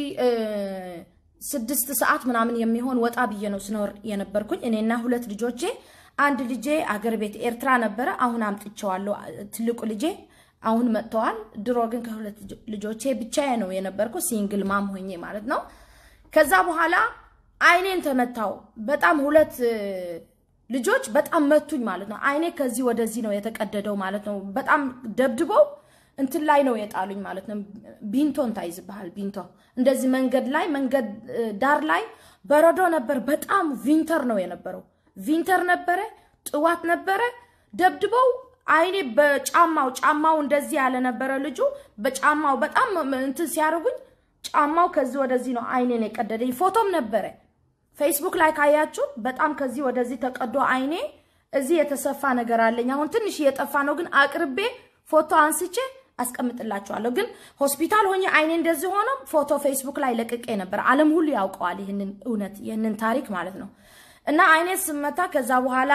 ስድስት ሰዓት ምናምን የሚሆን ወጣ ብዬ ነው ስኖር የነበርኩኝ እኔና ሁለት ልጆቼ። አንድ ልጄ አገር ቤት ኤርትራ ነበረ፣ አሁን አምጥቼዋለሁ። ትልቁ ልጄ አሁን መጥተዋል። ድሮ ግን ከሁለት ልጆቼ ብቻዬ ነው የነበርኩ ሲንግል ማም ሆኜ ማለት ነው። ከዛ በኋላ አይኔን ተመታው። በጣም ሁለት ልጆች በጣም መቱኝ ማለት ነው። አይኔ ከዚህ ወደዚህ ነው የተቀደደው ማለት ነው። በጣም ደብድበው እንትን ላይ ነው የጣሉኝ ማለት ነው። ቢንቶን ታይዝብሃል። ቢንቶ እንደዚህ መንገድ ላይ መንገድ ዳር ላይ በረዶ ነበር። በጣም ቪንተር ነው የነበረው። ቪንተር ነበረ፣ ጥዋት ነበረ። ደብድበው አይኔ በጫማው ጫማው እንደዚህ ያለ ነበረ ልጁ በጫማው በጣም እንትን ሲያደርጉኝ ጫማው ከዚህ ወደዚህ ነው አይኔን የቀደደኝ። ፎቶም ነበረ ፌስቡክ ላይ ካያችሁ በጣም ከዚህ ወደዚህ ተቀዶ አይኔ እዚህ የተሰፋ ነገር አለኝ። አሁን ትንሽ እየጠፋ ነው፣ ግን አቅርቤ ፎቶ አንስቼ አስቀምጥላችኋለሁ። ግን ሆስፒታል ሆኜ አይኔ እንደዚህ ሆኖ ፎቶ ፌስቡክ ላይ ለቅቄ ነበር። ዓለም ሁሉ ያውቀዋል ይህንን እውነት ይህንን ታሪክ ማለት ነው። እና አይኔ ስመታ ከዛ በኋላ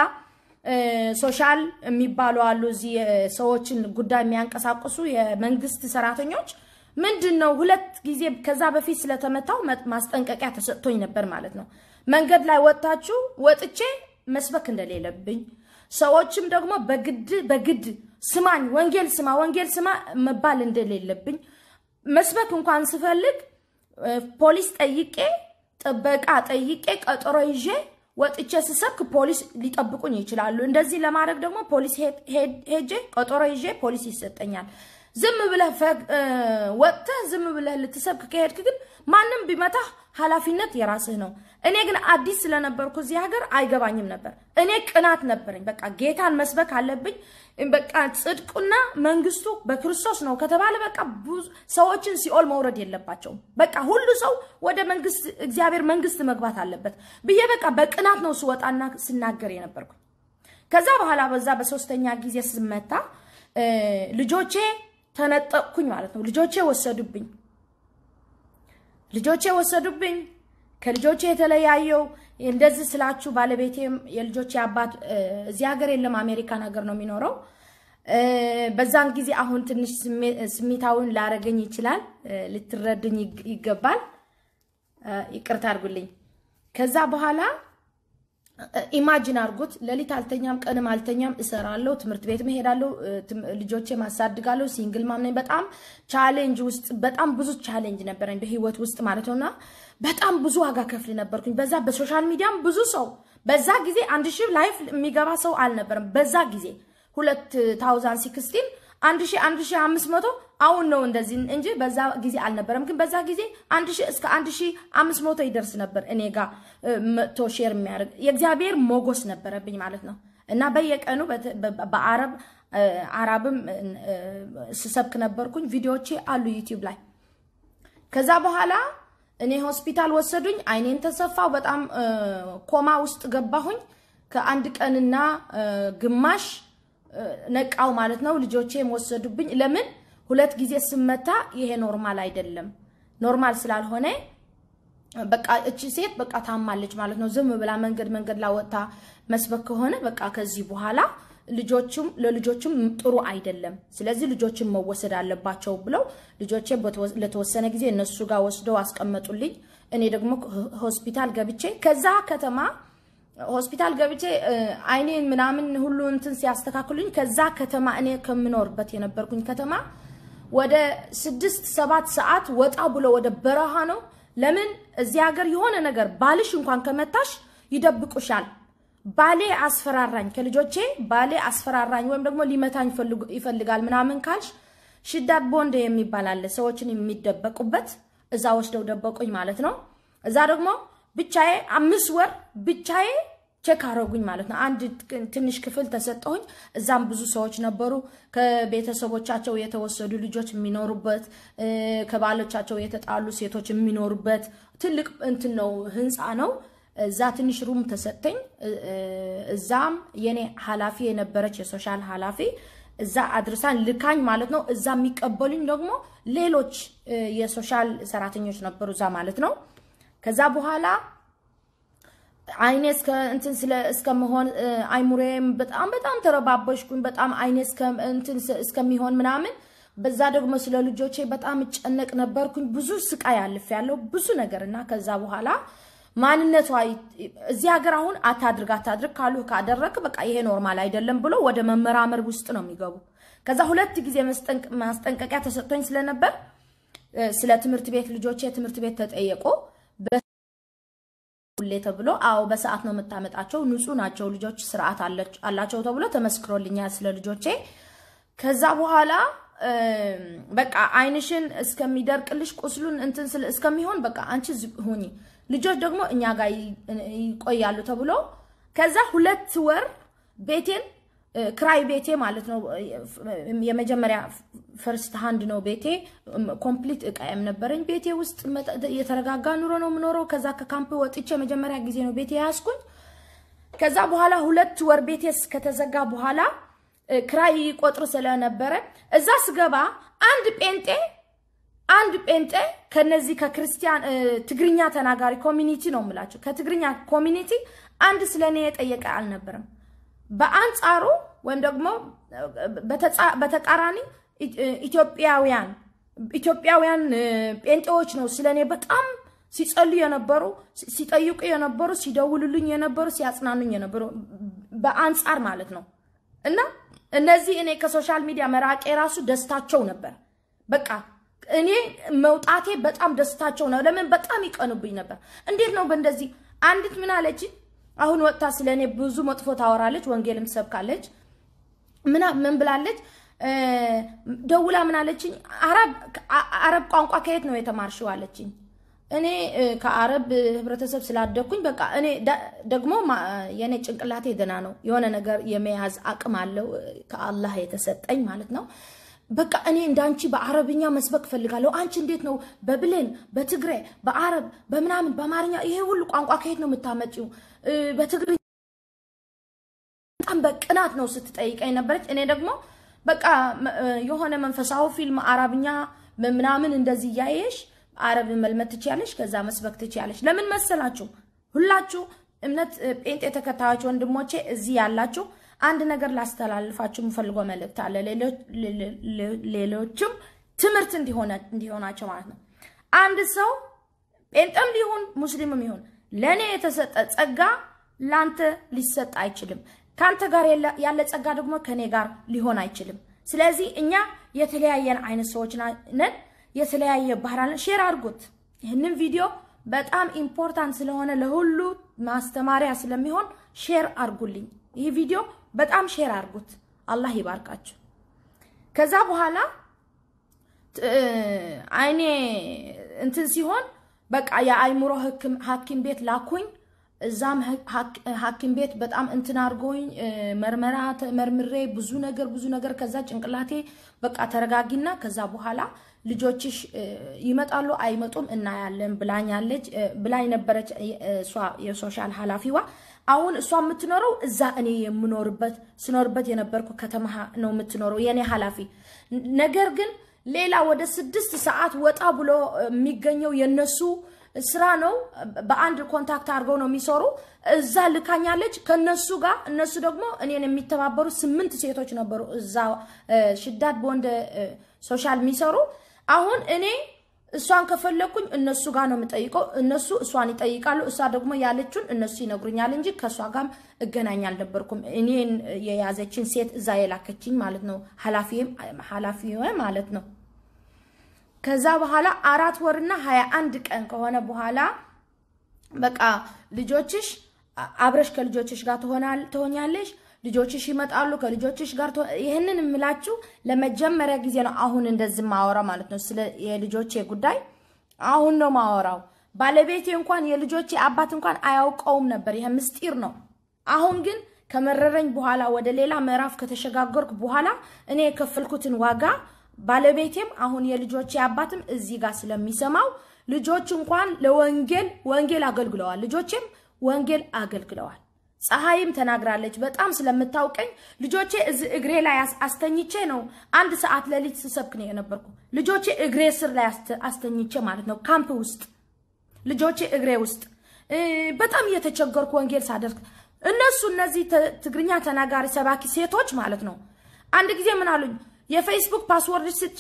ሶሻል የሚባሉ አሉ እዚህ ሰዎችን ጉዳይ የሚያንቀሳቅሱ የመንግስት ሰራተኞች ምንድን ነው ሁለት ጊዜ ከዛ በፊት ስለተመታው ማስጠንቀቂያ ተሰጥቶኝ ነበር ማለት ነው። መንገድ ላይ ወጥታችሁ ወጥቼ መስበክ እንደሌለብኝ ሰዎችም ደግሞ በግድ በግድ ስማኝ፣ ወንጌል ስማ፣ ወንጌል ስማ መባል እንደሌለብኝ መስበክ እንኳን ስፈልግ ፖሊስ ጠይቄ ጥበቃ ጠይቄ ቀጠሮ ይዤ ወጥቼ ስሰብክ ፖሊስ ሊጠብቁኝ ይችላሉ። እንደዚህ ለማድረግ ደግሞ ፖሊስ ሄጄ ቀጠሮ ይዤ ፖሊስ ይሰጠኛል። ዝም ብለህ ወጥተህ ዝም ብለህ ልትሰብክ ከሄድክ ግን ማንም ቢመታህ ኃላፊነት የራስህ ነው። እኔ ግን አዲስ ስለነበርኩ እዚህ ሀገር አይገባኝም ነበር። እኔ ቅናት ነበረኝ። በቃ ጌታን መስበክ አለብኝ። በቃ ጽድቁና መንግስቱ በክርስቶስ ነው ከተባለ በቃ ሰዎችን ሲኦል መውረድ የለባቸውም። በቃ ሁሉ ሰው ወደ መንግስት እግዚአብሔር መንግስት መግባት አለበት ብዬ በቃ በቅናት ነው ስወጣና ስናገር የነበርኩኝ። ከዛ በኋላ በዛ በሶስተኛ ጊዜ ስመታ ልጆቼ ተነጠቅኩኝ ማለት ነው። ልጆቼ ወሰዱብኝ። ልጆቼ ወሰዱብኝ። ከልጆቼ የተለያየው እንደዚህ ስላችሁ ባለቤቴም የልጆቼ አባት እዚህ ሀገር የለም፣ አሜሪካን ሀገር ነው የሚኖረው። በዛን ጊዜ አሁን ትንሽ ስሜታውን ላረገኝ ይችላል፣ ልትረዱኝ ይገባል። ይቅርታ አድርጉልኝ። ከዛ በኋላ ኢማጂን አድርጉት። ሌሊት አልተኛም፣ ቀንም አልተኛም፣ እሰራለሁ፣ ትምህርት ቤት መሄዳለሁ፣ ልጆቼ ማሳድጋለሁ። ሲንግል ማም ነኝ። በጣም ቻሌንጅ ውስጥ በጣም ብዙ ቻሌንጅ ነበረኝ በህይወት ውስጥ ማለት ነውና በጣም ብዙ ዋጋ ከፍል ነበርኩኝ። በዛ በሶሻል ሚዲያም ብዙ ሰው በዛ ጊዜ አንድ ሺህ ላይፍ የሚገባ ሰው አልነበረም። በዛ ጊዜ ሁለት ታውዛንድ ሲክስቲን አንድ ሺህ አንድ ሺህ አምስት መቶ አሁን ነው እንደዚህ እንጂ በዛ ጊዜ አልነበረም። ግን በዛ ጊዜ አንድ ሺህ እስከ አንድ ሺህ አምስት መቶ ይደርስ ነበር እኔ ጋር መጥቶ ሼር የሚያደርግ የእግዚአብሔር ሞገስ ነበረብኝ ማለት ነው። እና በየቀኑ በአረብ አረብም ስሰብክ ነበርኩኝ። ቪዲዮዎቼ አሉ ዩቲዩብ ላይ። ከዛ በኋላ እኔ ሆስፒታል ወሰዱኝ። አይኔን ተሰፋው። በጣም ኮማ ውስጥ ገባሁኝ። ከአንድ ቀንና ግማሽ ነቃው ማለት ነው። ልጆቼም ወሰዱብኝ። ለምን ሁለት ጊዜ ስመታ ይሄ ኖርማል አይደለም። ኖርማል ስላልሆነ በቃ እቺ ሴት በቃ ታማለች ማለት ነው። ዝም ብላ መንገድ መንገድ ላይ ወጥታ መስበክ ከሆነ በቃ ከዚህ በኋላ ልጆቹም ለልጆቹም ጥሩ አይደለም። ስለዚህ ልጆችን መወሰድ አለባቸው ብለው ልጆቼ ለተወሰነ ጊዜ እነሱ ጋር ወስደው አስቀመጡልኝ። እኔ ደግሞ ሆስፒታል ገብቼ ከዛ ከተማ ሆስፒታል ገብቼ አይኔን ምናምን ሁሉ እንትን ሲያስተካክሉኝ ከዛ ከተማ እኔ ከምኖርበት የነበርኩኝ ከተማ ወደ ስድስት ሰባት ሰዓት ወጣ ብሎ ወደ በረሃ ነው። ለምን እዚህ ሀገር የሆነ ነገር ባልሽ እንኳን ከመታሽ ይደብቁሻል። ባሌ አስፈራራኝ፣ ከልጆቼ ባሌ አስፈራራኝ ወይም ደግሞ ሊመታኝ ይፈልጋል ምናምን ካልሽ ሽዳት ቦንድ የሚባል አለ፣ ሰዎችን የሚደበቁበት እዛ ወስደው ደበቁኝ ማለት ነው። እዛ ደግሞ ብቻዬ አምስት ወር ብቻዬ ቼክ አረጉኝ ማለት ነው። አንድ ትንሽ ክፍል ተሰጠሁኝ። እዛም ብዙ ሰዎች ነበሩ። ከቤተሰቦቻቸው የተወሰዱ ልጆች የሚኖሩበት፣ ከባሎቻቸው የተጣሉ ሴቶች የሚኖሩበት ትልቅ እንትን ነው፣ ህንፃ ነው። እዛ ትንሽ ሩም ተሰጠኝ። እዛም የኔ ኃላፊ የነበረች የሶሻል ኃላፊ እዛ አድርሳን ልካኝ ማለት ነው። እዛ የሚቀበሉኝ ደግሞ ሌሎች የሶሻል ሰራተኞች ነበሩ እዛ ማለት ነው። ከዛ በኋላ አይኔ እስከ እንትን ስለ እስከመሆን አይሙሬም በጣም በጣም ተረባበሽኩኝ። በጣም አይኔ እስከ እንትን እስከሚሆን ምናምን በዛ ደግሞ ስለ ልጆቼ በጣም እጨነቅ ነበርኩኝ። ብዙ ስቃይ አልፍ ያለው ብዙ ነገር እና ከዛ በኋላ ማንነቷ እዚህ ሀገር አሁን አታድርግ አታድርግ ካሉ ካደረግ በቃ ይሄ ኖርማል አይደለም ብሎ ወደ መመራመር ውስጥ ነው የሚገቡ። ከዛ ሁለት ጊዜ ማስጠንቀቂያ ተሰጥቶኝ ስለነበር ስለ ትምህርት ቤት ልጆቼ ትምህርት ቤት ተጠየቁ። ሁሌ ተብሎ አዎ በሰዓት ነው የምታመጣቸው፣ ንጹህ ናቸው ልጆች ስርዓት አላቸው ተብሎ ተመስክሮልኛል ስለ ልጆቼ። ከዛ በኋላ በቃ አይንሽን እስከሚደርቅልሽ ቁስሉን እንትን እስከሚሆን በቃ አንቺ ሁኚ፣ ልጆች ደግሞ እኛ ጋር ይቆያሉ ተብሎ ከዛ ሁለት ወር ቤቴን ክራይ ቤቴ ማለት ነው። የመጀመሪያ ፈርስት ሃንድ ነው ቤቴ። ኮምፕሊት እቃየም ነበረኝ ቤቴ ውስጥ የተረጋጋ ኑሮ ነው የምኖረው። ከዛ ከካምፕ ወጥቼ መጀመሪያ ጊዜ ነው ቤቴ ያዝኩኝ። ከዛ በኋላ ሁለት ወር ቤቴ ከተዘጋ በኋላ ክራይ ቆጥር ስለነበረ እዛ ስገባ አንድ ጴንጤ አንድ ጴንጤ ከነዚህ ከክርስቲያን ትግርኛ ተናጋሪ ኮሚኒቲ ነው የምላቸው ከትግርኛ ኮሚኒቲ አንድ ስለኔ የጠየቀ አልነበረም። በአንጻሩ ወይም ደግሞ በተቃራኒ ኢትዮጵያውያን ኢትዮጵያውያን ጴንጤዎች ነው ስለኔ በጣም ሲጸልዩ የነበሩ ሲጠይቁ የነበሩ ሲደውሉልኝ የነበሩ ሲያጽናኑኝ የነበሩ በአንጻር ማለት ነው። እና እነዚህ እኔ ከሶሻል ሚዲያ መራቄ ራሱ ደስታቸው ነበር። በቃ እኔ መውጣቴ በጣም ደስታቸው ነው። ለምን በጣም ይቀኑብኝ ነበር። እንዴት ነው በእንደዚህ አንዲት ምን አለች አሁን ወጥታ ስለ እኔ ብዙ መጥፎ ታወራለች፣ ወንጌልም ትሰብካለች። ምን ብላለች? ደውላ ምን አለችኝ? አረብ ቋንቋ ከየት ነው የተማርሽው አለችኝ። እኔ ከአረብ ህብረተሰብ ስላደግኩኝ በቃ እኔ ደግሞ የእኔ ጭንቅላቴ ደህና ነው፣ የሆነ ነገር የመያዝ አቅም አለው ከአላህ የተሰጠኝ ማለት ነው። በቃ እኔ እንዳንቺ በአረብኛ መስበክ ፈልጋለሁ። አንቺ እንዴት ነው በብሌን በትግሬ በአረብ በምናምን በአማርኛ ይሄ ሁሉ ቋንቋ ከየት ነው የምታመጪው? በትግርኛ በጣም በቅናት ነው ስትጠይቀኝ ነበረች። እኔ ደግሞ በቃ የሆነ መንፈሳዊ ፊልም አረብኛ ምናምን እንደዚህ እያየሽ አረብ መልመድ ትችያለሽ፣ ከዛ መስበክ ትችያለሽ። ለምን መሰላችሁ? ሁላችሁ እምነት ጴንጤ ተከታዮች ወንድሞቼ እዚህ ያላችሁ አንድ ነገር ላስተላልፋችሁ የምፈልገው መልእክት አለ። ሌሎችም ትምህርት እንዲሆናቸው ማለት ነው። አንድ ሰው ጴንጤም ሊሆን ሙስሊምም ይሁን ለእኔ የተሰጠ ጸጋ ለአንተ ሊሰጥ አይችልም። ከአንተ ጋር ያለ ጸጋ ደግሞ ከእኔ ጋር ሊሆን አይችልም። ስለዚህ እኛ የተለያየን አይነት ሰዎች ነን። የተለያየ ባህል ሼር አድርጉት። ይህንን ቪዲዮ በጣም ኢምፖርታንት ስለሆነ ለሁሉ ማስተማሪያ ስለሚሆን ሼር አድርጉልኝ። ይህ ቪዲዮ በጣም ሼር አድርጉት። አላህ ይባርካችሁ። ከዛ በኋላ አይኔ እንትን ሲሆን በቃ የአይምሮ ሐኪም ቤት ላኩኝ። እዛም ሐኪም ቤት በጣም እንትን አድርጎኝ መርመራ መርምሬ ብዙ ነገር ብዙ ነገር ከዛ ጭንቅላቴ በቃ ተረጋጊና ከዛ በኋላ ልጆችሽ ይመጣሉ አይመጡም እናያለን ብላኛለች ብላኝ ነበረች እሷ የሶሻል ኃላፊዋ። አሁን እሷ የምትኖረው እዛ እኔ የምኖርበት ስኖርበት የነበርኩ ከተማ ነው የምትኖረው የኔ ኃላፊ። ነገር ግን ሌላ ወደ ስድስት ሰዓት ወጣ ብሎ የሚገኘው የነሱ ስራ ነው። በአንድ ኮንታክት አድርገው ነው የሚሰሩ። እዛ ልካኛለች ከነሱ ጋር። እነሱ ደግሞ እኔን የሚተባበሩ ስምንት ሴቶች ነበሩ እዛ ሽዳድ በወንድ ሶሻል የሚሰሩ። አሁን እኔ እሷን ከፈለኩኝ እነሱ ጋር ነው የምጠይቀው። እነሱ እሷን ይጠይቃሉ። እሷ ደግሞ ያለችውን እነሱ ይነግሩኛል እንጂ ከእሷ ጋርም እገናኝ አልነበርኩም። እኔን የያዘችን ሴት እዛ የላከችኝ ማለት ነው፣ ኃላፊ ማለት ነው። ከዛ በኋላ አራት ወርና ሀያ አንድ ቀን ከሆነ በኋላ በቃ ልጆችሽ አብረሽ ከልጆችሽ ጋር ትሆኛለሽ፣ ልጆችሽ ይመጣሉ ከልጆችሽ ጋር ይህንን የምላችሁ ለመጀመሪያ ጊዜ ነው። አሁን እንደዚህ ማወራ ማለት ነው። ስለ የልጆቼ ጉዳይ አሁን ነው ማወራው። ባለቤቴ እንኳን የልጆቼ አባት እንኳን አያውቀውም ነበር። ይሄ ምስጢር ነው። አሁን ግን ከመረረኝ በኋላ ወደ ሌላ ምዕራፍ ከተሸጋገርኩ በኋላ እኔ የከፈልኩትን ዋጋ ባለቤቴም አሁን የልጆቼ አባትም እዚህ ጋር ስለሚሰማው ልጆች እንኳን ለወንጌል ወንጌል አገልግለዋል። ልጆቼም ወንጌል አገልግለዋል። ፀሐይም ተናግራለች። በጣም ስለምታውቀኝ ልጆቼ እዚህ እግሬ ላይ አስተኝቼ ነው አንድ ሰዓት ሌሊት ስሰብክ ነው የነበርኩ። ልጆቼ እግሬ ስር ላይ አስተኝቼ ማለት ነው ካምፕ ውስጥ ልጆቼ እግሬ ውስጥ በጣም እየተቸገርኩ ወንጌል ሳደርግ እነሱ እነዚህ ትግርኛ ተናጋሪ ሰባኪ ሴቶች ማለት ነው አንድ ጊዜ ምን አሉኝ የፌስቡክ ፓስወርድ ስጭ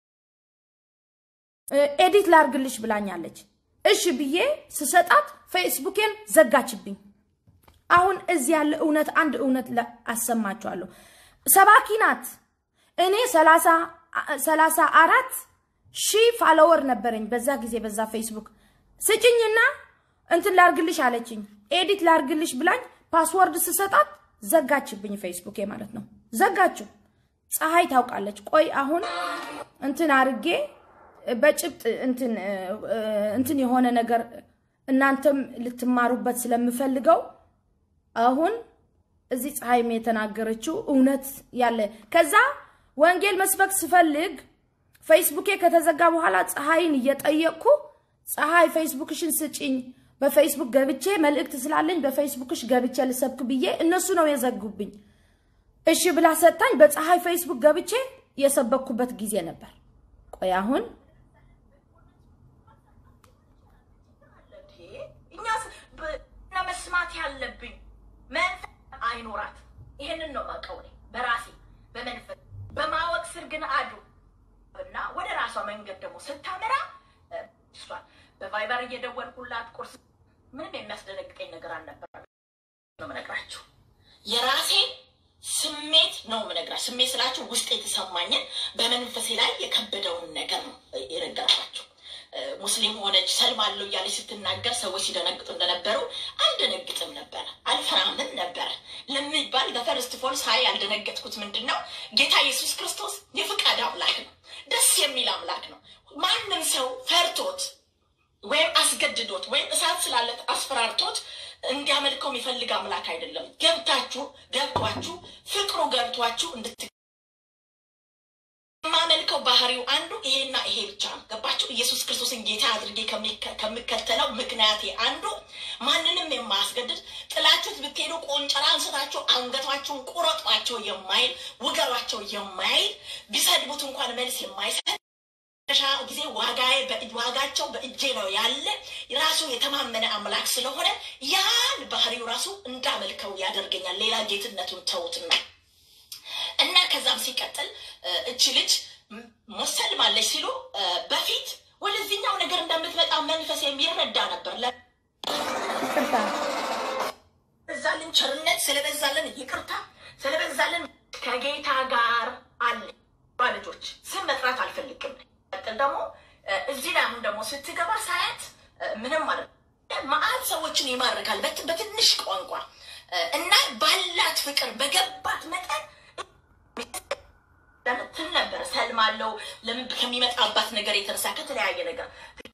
ኤዲት ላርግልሽ ብላኛለች። እሺ ብዬ ስሰጣት ፌስቡኬን ዘጋችብኝ። አሁን እዚህ ያለ እውነት አንድ እውነት አሰማችኋለሁ። ሰባኪ ናት። እኔ ሰላሳ አራት ሺህ ፋሎወር ነበረኝ በዛ ጊዜ በዛ ፌስቡክ ስጭኝና እንትን ላርግልሽ አለችኝ። ኤዲት ላርግልሽ ብላኝ ፓስወርድ ስሰጣት ዘጋችብኝ። ፌስቡኬ ማለት ነው ዘጋችው። ፀሐይ ታውቃለች። ቆይ አሁን እንትን አርጌ በጭብጥ እንትን የሆነ ነገር እናንተም ልትማሩበት ስለምፈልገው አሁን እዚህ ፀሐይም የተናገረችው እውነት ያለ ከዛ ወንጌል መስበክ ስፈልግ ፌስቡኬ ከተዘጋ በኋላ ፀሐይን እየጠየቅኩ ፀሐይ ፌስቡክሽን ስጭኝ፣ በፌስቡክ ገብቼ መልእክት ስላለኝ በፌስቡክሽ ገብቼ ልሰብክ ብዬ እነሱ ነው የዘጉብኝ። እሺ ብላ ሰጣኝ። በፀሐይ ፌስቡክ ገብቼ የሰበኩበት ጊዜ ነበር። ቆይ አሁን መስማት ያለብኝ መንፈስ አይኖራት። ይሄንን ነው የማውቀው እኔ በራሴ በመንፈስ በማወቅ ስር ግን አዱ እና ወደ ራሷ መንገድ ደግሞ ስታመራ እሷን በቫይበር እየደወልኩላት ቁርስ ምንም የሚያስደነግጠኝ ነገር አልነበረም ነው የምነግራችሁ የራሴ ስሜት ነው የምነግራችሁ። ስሜት ስላችሁ ውስጥ የተሰማኝን በመንፈሴ ላይ የከበደውን ነገር ነው የነገርኳችሁ። ሙስሊም ሆነች ሰልማለሁ እያለች ስትናገር ሰዎች ሲደነግጡ እንደነበሩ አልደነግጥም ነበረ፣ አልፈራምም ነበረ ለሚባል በፈርስት ፎል ሳይ ያልደነገጥኩት ምንድን ነው? ጌታ ኢየሱስ ክርስቶስ የፍቃድ አምላክ ነው። ደስ የሚል አምላክ ነው። ማንም ሰው ፈርቶት ወይም አስገድዶት ወይም እሳት ስላለት አስፈራርቶት እንዲያመልከው የሚፈልግ አምላክ አይደለም። ገብታችሁ ገብቷችሁ ፍቅሩ ገብቷችሁ እንድት የማመልከው ባህሪው አንዱ ይሄና ይሄ ብቻ ነው። ገባችሁ? ኢየሱስ ክርስቶስን ጌታ አድርጌ ከምከተለው ምክንያቴ አንዱ ማንንም የማያስገድድ ጥላችሁት ብትሄዱ ቆንጨራ አንስታችሁ አንገቷችሁን ቁረጧቸው የማይል ውገሯቸው የማይል ቢሰድቡት እንኳን መልስ የማይሰጥ ሻ ጊዜ ዋጋቸው በእጄ ነው ያለ ራሱ የተማመነ አምላክ ስለሆነ ያን ባህሪው ራሱ እንዳመልከው ያደርገኛል። ሌላ ጌትነቱን ተውትና እና ከዛም ሲቀጥል እቺ ልጅ ሙሰልማለች ሲሉ በፊት ወደዚህኛው ነገር እንደምትመጣ መንፈስ የሚረዳ ነበር። ስለበዛልን ቸርነት፣ ስለበዛልን ይቅርታ፣ ስለበዛልን ከጌታ ጋር አለ ልጆች ስም መጥራት አልፈልግም። ቀጥል ደግሞ እዚህ ላይ አሁን ደግሞ ስትገባ ሳያት ምንም ማለት መአት ሰዎችን ይማርካል በትንሽ ቋንቋ እና ባላት ፍቅር በገባት መጠን ትል ነበር ሰልማለው ለምን ከሚመጣባት ነገር የተነሳ ከተለያየ ነገር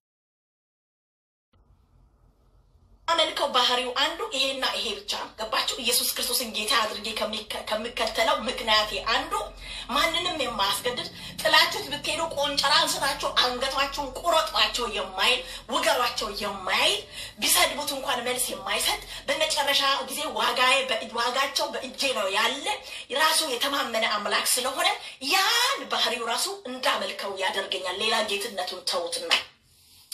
አመልከው ባህሪው አንዱ ይሄና ይሄ ብቻ ነው። ገባችሁ? ኢየሱስ ክርስቶስን ጌታ አድርጌ ከምከተለው ምክንያቴ አንዱ ማንንም የማያስገድድ ጥላችሁት ብትሄዱ ቆንጨራ አንስታችሁ አንገቷቸውን ቁረጧቸው የማይል ውገሯቸው የማይል ቢሰድቡት እንኳን መልስ የማይሰጥ በመጨረሻ ጊዜ ዋጋቸው በእጄ ነው ያለ ራሱ የተማመነ አምላክ ስለሆነ ያን ባህሪው ራሱ እንዳመልከው ያደርገኛል። ሌላ ጌትነቱን ተውትና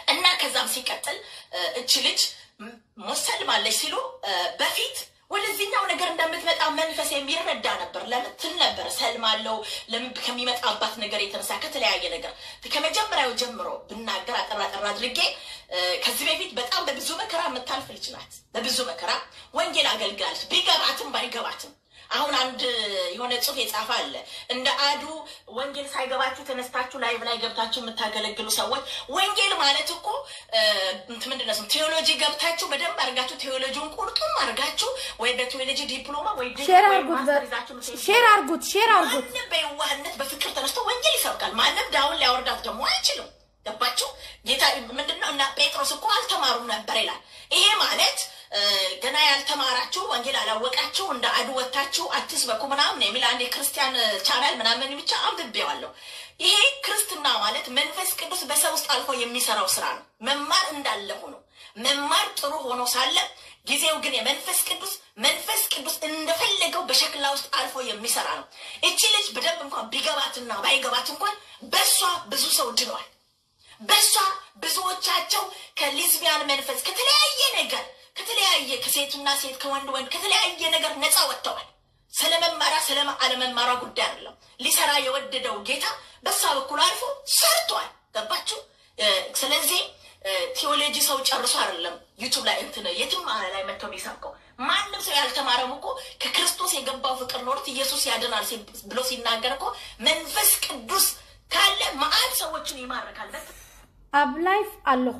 እና ከዛም ሲቀጥል እች ልጅ ሙሰልማለች ሲሉ በፊት ወደዚህኛው ነገር እንደምትመጣ መንፈስ የሚረዳ ነበር። ለምን ትል ነበር ሰልማለው ለምን ከሚመጣባት ነገር የተነሳ ከተለያየ ነገር ከመጀመሪያው ጀምሮ ብናገር አጠራ ጠራ አድርጌ ከዚህ በፊት በጣም በብዙ መከራ የምታልፍ ልጅ ናት። በብዙ መከራ ወንጌል አገልግላለች። ቢገባትም ባይገባትም አሁን አንድ የሆነ ጽሑፍ የጻፈ አለ። እንደ አዱ ወንጌል ሳይገባችሁ ተነስታችሁ ላይቭ ላይ ገብታችሁ የምታገለግሉ ሰዎች ወንጌል ማለት እኮ ምንድን ነው? ቴዎሎጂ ገብታችሁ በደንብ አድርጋችሁ ቴዎሎጂውን ቁርጡም አድርጋችሁ ወይ በቴዎሎጂ ዲፕሎማ ወይ ሼር አርጉት፣ ሼር አርጉት፣ ሼር አርጉት። ማንም በየዋህነት በፍቅር ተነስቶ ወንጌል ይሰብካል። ማንም ዳውን ሊያወርዳት ደግሞ አይችልም። ገባችሁ? ጌታ ምንድነው? እና ጴጥሮስ እኮ አልተማሩም ነበር ይላል። ይሄ ማለት ገና ያልተማራችሁ ወንጌል አላወቃችሁ እንደ አዱ ወታችሁ አትስበኩ ምናምን የሚል አንድ የክርስቲያን ቻናል ምናምን ብቻ አንብቤዋለሁ። ይሄ ክርስትና ማለት መንፈስ ቅዱስ በሰው ውስጥ አልፎ የሚሰራው ስራ ነው። መማር እንዳለ ሆኖ መማር ጥሩ ሆኖ ሳለ ጊዜው ግን የመንፈስ ቅዱስ መንፈስ ቅዱስ እንደፈለገው በሸክላ ውስጥ አልፎ የሚሰራ ነው። እቺ ልጅ በደንብ እንኳን ቢገባትና ባይገባት እንኳን በሷ ብዙ ሰው ድኗል። በሷ ብዙዎቻቸው ከሊዝቢያን መንፈስ ከተለያየ ነገር ከተለያየ ከሴትና ሴት ከወንድ ወንድ ከተለያየ ነገር ነፃ ወጥተዋል። ስለ መማራ ስለ አለመማራ ጉዳይ አይደለም። ሊሰራ የወደደው ጌታ በሳ በኩል አልፎ ሰርቷል። ገባችሁ? ስለዚህ ቴዎሎጂ ሰው ጨርሶ አይደለም ዩቱብ ላይ እንትን የትም ላይ መጥተው የሚሰብከው ማንም ሰው ያልተማረም እኮ ከክርስቶስ የገባው ፍቅር ኖሮት ኢየሱስ ያድናል ብሎ ሲናገር እኮ መንፈስ ቅዱስ ካለ መአት ሰዎችን ይማርካል። ኣብ ላይፍ ኣለኹ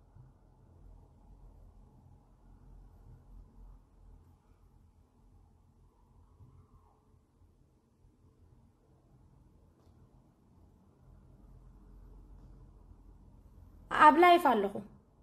ኣብ ላይፍ ኣለኹ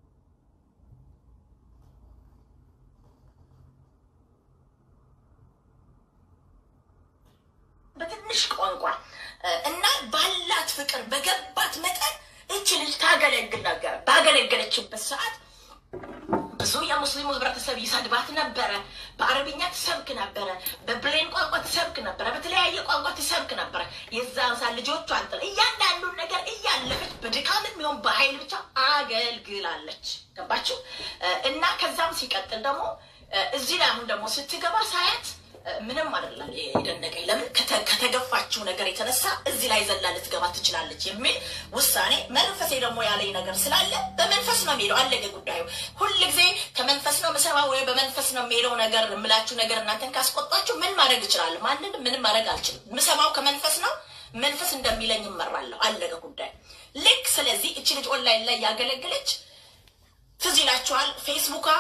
በትንሽ ቋንቋ እና ባላት ፍቅር በገባት መጠን እች ልጅ ታገለግል ነበር። ባገለገለችበት ሰዓት ብዙ የሙስሊሙ ህብረተሰብ ይሰድባት ነበረ። በአረብኛ ትሰብክ ነበረ፣ በብሌን ቋንቋ ትሰብክ ነበረ፣ በተለያየ ቋንቋ ትሰብክ ነበረ። የዛን ሰዓት ልጆቿ አንጥላ እያንዳንዱን ነገር እያለፈች በድካምም ቢሆን በኃይል ብቻ አገልግላለች። ገባችሁ? እና ከዛም ሲቀጥል ደግሞ እዚህ ላይ አሁን ደግሞ ስትገባ ሳያት ምንም አይደለም የደነቀኝ። ለምን ከተገፋችው ነገር የተነሳ እዚህ ላይ ዘላ ልትገባ ትችላለች የሚል ውሳኔ መንፈሴ ደግሞ ያለኝ ነገር ስላለ በመንፈስ ነው የሚሄደው። አለቀ ጉዳዩ። ሁል ጊዜ ከመንፈስ ነው ምሰባ ወይ በመንፈስ ነው የሚሄደው ነገር የምላችሁ ነገር እናንተን ካስቆጣችሁ ምን ማድረግ እችላለሁ? ማንንም ምንም ማድረግ አልችልም። ምሰማው ከመንፈስ ነው። መንፈስ እንደሚለኝ እመራለሁ። አለቀ ጉዳዩ። ልክ ስለዚህ እች ልጅ ኦንላይን ላይ ያገለገለች ትዝ ይላችኋል ፌስቡካ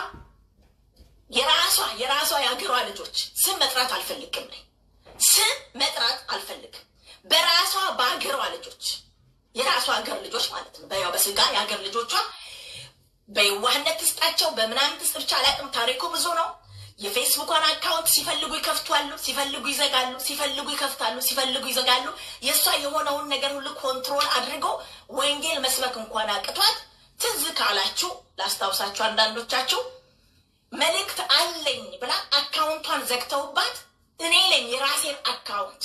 የራሷ የራሷ የሀገሯ ልጆች ስም መጥራት አልፈልግም ነኝ ስም መጥራት አልፈልግም። በራሷ በሀገሯ ልጆች የራሷ ሀገር ልጆች ማለት ነው። በያው በስጋ የሀገር ልጆቿ በየዋህነት ትስጣቸው በምናምን ትስጥ ብቻ አላውቅም። ታሪኩ ብዙ ነው። የፌስቡኳን አካውንት ሲፈልጉ ይከፍቷሉ፣ ሲፈልጉ ይዘጋሉ፣ ሲፈልጉ ይከፍታሉ፣ ሲፈልጉ ይዘጋሉ። የእሷ የሆነውን ነገር ሁሉ ኮንትሮል አድርገው ወንጌል መስበክ እንኳን አቅቷት ትዝ ካላችሁ ላስታውሳችሁ አንዳንዶቻችሁ መልእክት አለኝ ብላ አካውንቷን ዘግተውባት እኔ ለኝ የራሴን አካውንት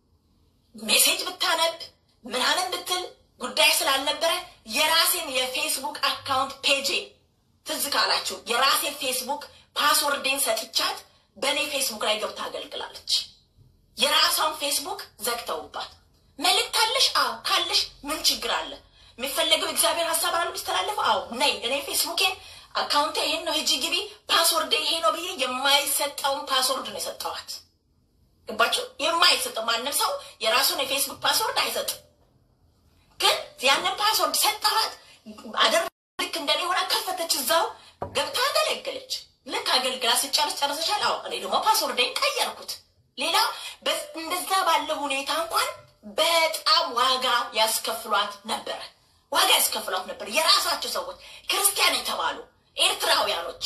ሜሴጅ ብታነብ ምናምን ብትል ጉዳይ ስላልነበረ የራሴን የፌስቡክ አካውንት ፔጄ ትዝ ካላችሁ የራሴን ፌስቡክ ፓስወርዴን ሰጥቻት በእኔ ፌስቡክ ላይ ገብታ አገልግላለች። የራሷን ፌስቡክ ዘግተውባት መልእክት አለሽ? አዎ ካለሽ ምን ችግር አለ? የሚፈለገው እግዚአብሔር ሀሳብ አለ የሚስተላለፈው? አዎ ነይ እኔ ፌስቡኬን አካውንቴ ይሄን ነው ሂጂ ግቢ፣ ፓስወርድ ይሄ ነው ብዬ የማይሰጠውን ፓስወርድ ነው የሰጠዋት። ገባችሁ? የማይሰጠው ማንም ሰው የራሱን የፌስቡክ ፓስወርድ አይሰጥም። ግን ያንን ፓስወርድ ሰጠዋት። አደር ልክ እንደኔ ሆና ከፈተች፣ እዛው ገብታ አገለገለች። ልክ አገልግላ ስጨርስ ጨርሰሻል? አዎ። እኔ ደግሞ ፓስወርዴን ቀየርኩት። ሌላ እንደዛ ባለ ሁኔታ እንኳን በጣም ዋጋ ያስከፍሏት ነበረ። ዋጋ ያስከፍሏት ነበር። የራሳቸው ሰዎች ክርስቲያን የተባሉ ኤርትራውያኖች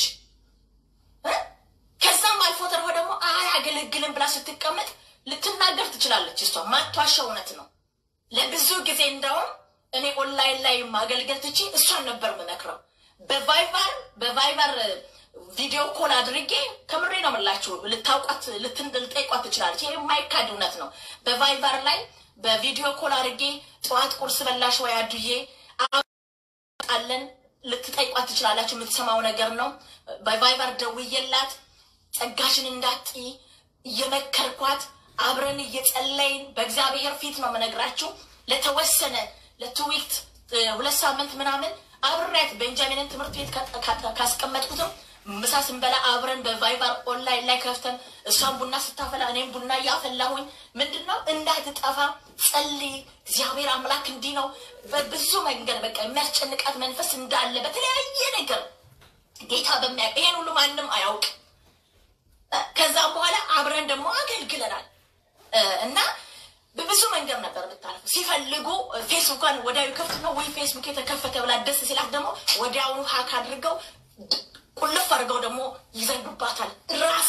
ከዛም አልፎ ተርፎ ደግሞ አያገለግልም ብላ ስትቀመጥ ልትናገር ትችላለች። እሷ ማቷሻው እውነት ነው። ለብዙ ጊዜ እንደውም እኔ ኦንላይን ላይ ማገልገል ትቺ እሷን ነበር የምመክረው። በቫይበር በቫይበር ቪዲዮ ኮል አድርጌ ከምሬ ነው የምላችሁ። ልታውቋት ልትጠይቋት ትችላለች። ይህ የማይካድ እውነት ነው። በቫይበር ላይ በቪዲዮ ኮል አድርጌ ጠዋት ቁርስ በላሽ ወይ አዱዬ አለን ልትጠይቋት ትችላላችሁ። የምትሰማው ነገር ነው። በቫይበር ደውዬላት ጸጋሽን እንዳትይ እየመከርኳት አብረን እየጸለይን በእግዚአብሔር ፊት ነው የምነግራችሁ። ለተወሰነ ለትዊክት ሁለት ሳምንት ምናምን አብሬያት ቤንጃሚንን ትምህርት ቤት ካስቀመጥኩትም ምሳ ስንበላ አብረን በቫይበር ኦንላይን ላይ ከፍተን እሷን ቡና ስታፈላ እኔም ቡና እያፈላሁኝ ምንድን ነው እንዳትጠፋ ጸልይ። እግዚአብሔር አምላክ እንዲህ ነው። በብዙ መንገድ በቃ የሚያስጨንቃት መንፈስ እንዳለ በተለያየ ነገር ጌታ በሚያውቅ ይሄን ሁሉ ማንም አያውቅ። ከዛም በኋላ አብረን ደግሞ አገልግለናል እና በብዙ መንገድ ነበር የምታልፉ። ሲፈልጉ ፌስቡኳን ወዲያው ከፍት ነው ወይ ፌስቡክ የተከፈተ ብላ ደስ ሲላት ደግሞ ወዲያውኑ ሀክ አድርገው ቁልፍ አድርገው ደግሞ ይዘጉባታል። ራሳ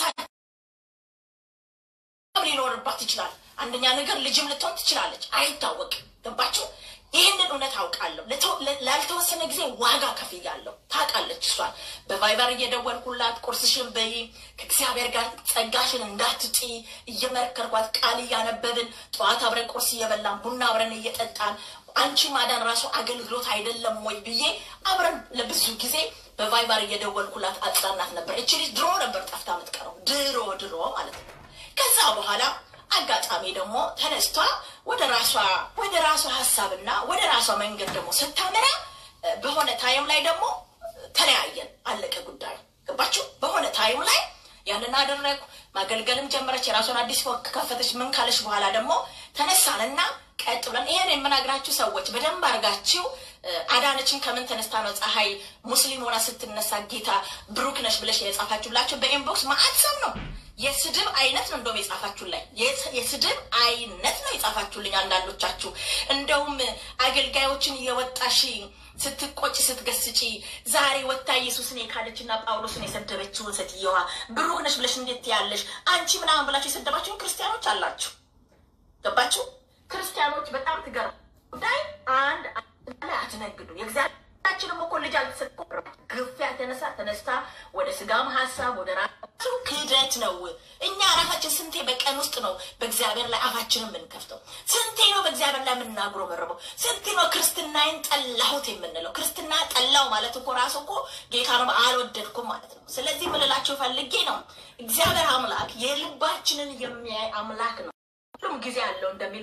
ሊኖርባት ይችላል። አንደኛ ነገር ልጅም ልትሆን ትችላለች፣ አይታወቅም። ገባችሁ? ይህንን እውነት አውቃለሁ። ላልተወሰነ ጊዜ ዋጋ ከፍያለሁ። ታውቃለች እሷን በቫይበር እየደወልኩላት ቁርስሽን በይ፣ ከእግዚአብሔር ጋር ጸጋሽን እንዳትጪ እየመከርኳት ቃል እያነበብን ጠዋት አብረን ቁርስ እየበላን ቡና አብረን እየጠጣን አንቺ ማዳን ራሱ አገልግሎት አይደለም ወይ ብዬ አብረን ለብዙ ጊዜ በቫይበር እየደወልኩላት አጽናናት ነበር። እቺ ልጅ ድሮ ነበር ጠፍታ የምትቀረው ድሮ ድሮ ማለት ነው። ከዛ በኋላ አጋጣሚ ደግሞ ተነስቷ ወደ ራሷ ወደ ራሷ ሀሳብና ወደ ራሷ መንገድ ደግሞ ስታመራ በሆነ ታይም ላይ ደግሞ ተለያየን። አለቀ ጉዳዩ። ገባችሁ? በሆነ ታይም ላይ ያንን አደረግኩ። ማገልገልም ጀመረች። የራሷን አዲስ ከፈተች። ምን ካለች በኋላ ደግሞ ተነሳንና ቀጥ ብለን ይሄን የምነግራችሁ ሰዎች በደንብ አድርጋችሁ አዳነችን ከምን ተነስታ ነው ፀሐይ ሙስሊም ሆና ስትነሳ ጌታ ብሩክ ነሽ ብለሽ የጻፋችሁ ብላችሁ በኢንቦክስ ማአት ሰው ነው የስድብ አይነት ነው እንደውም የጻፋችሁ ላይ የስድብ አይነት ነው የጻፋችሁልኝ። አንዳንዶቻችሁ እንደውም አገልጋዮችን እየወጣሽ ስትቆጭ ስትገስጪ ዛሬ ወታ ኢየሱስን የካለችና ጳውሎስን የሰደበችውን ሴትየዋ ብሩክ ነሽ ብለሽ እንዴት ያለሽ አንቺ ምናምን ብላችሁ የሰደባችሁን ክርስቲያኖች አላችሁ። ገባችሁ? ክርስቲያኖች በጣም ትገር ጉዳይ አንድ ላይ አትነግዱ። የእግዚአብሔራችንም እኮ ልጅ አልተሰጠ ግፊያ ተነሳ ተነስታ ወደ ስጋም ሀሳብ ወደ ራሱ ክህደት ነው። እኛ ራሳችን ስንቴ በቀን ውስጥ ነው በእግዚአብሔር ላይ አፋችንን የምንከፍተው? ስንቴ ነው በእግዚአብሔር ላይ የምናጉረው መረበው? ስንቴ ነው ክርስትናዬን ጠላሁት የምንለው? ክርስትና ጠላው ማለት እኮ ራሱ እኮ ጌታንም አልወደድኩም ማለት ነው። ስለዚህ ምልላቸው ፈልጌ ነው እግዚአብሔር አምላክ የልባችንን የሚያይ አምላክ ነው። ሁሉም ጊዜ አለው እንደሚል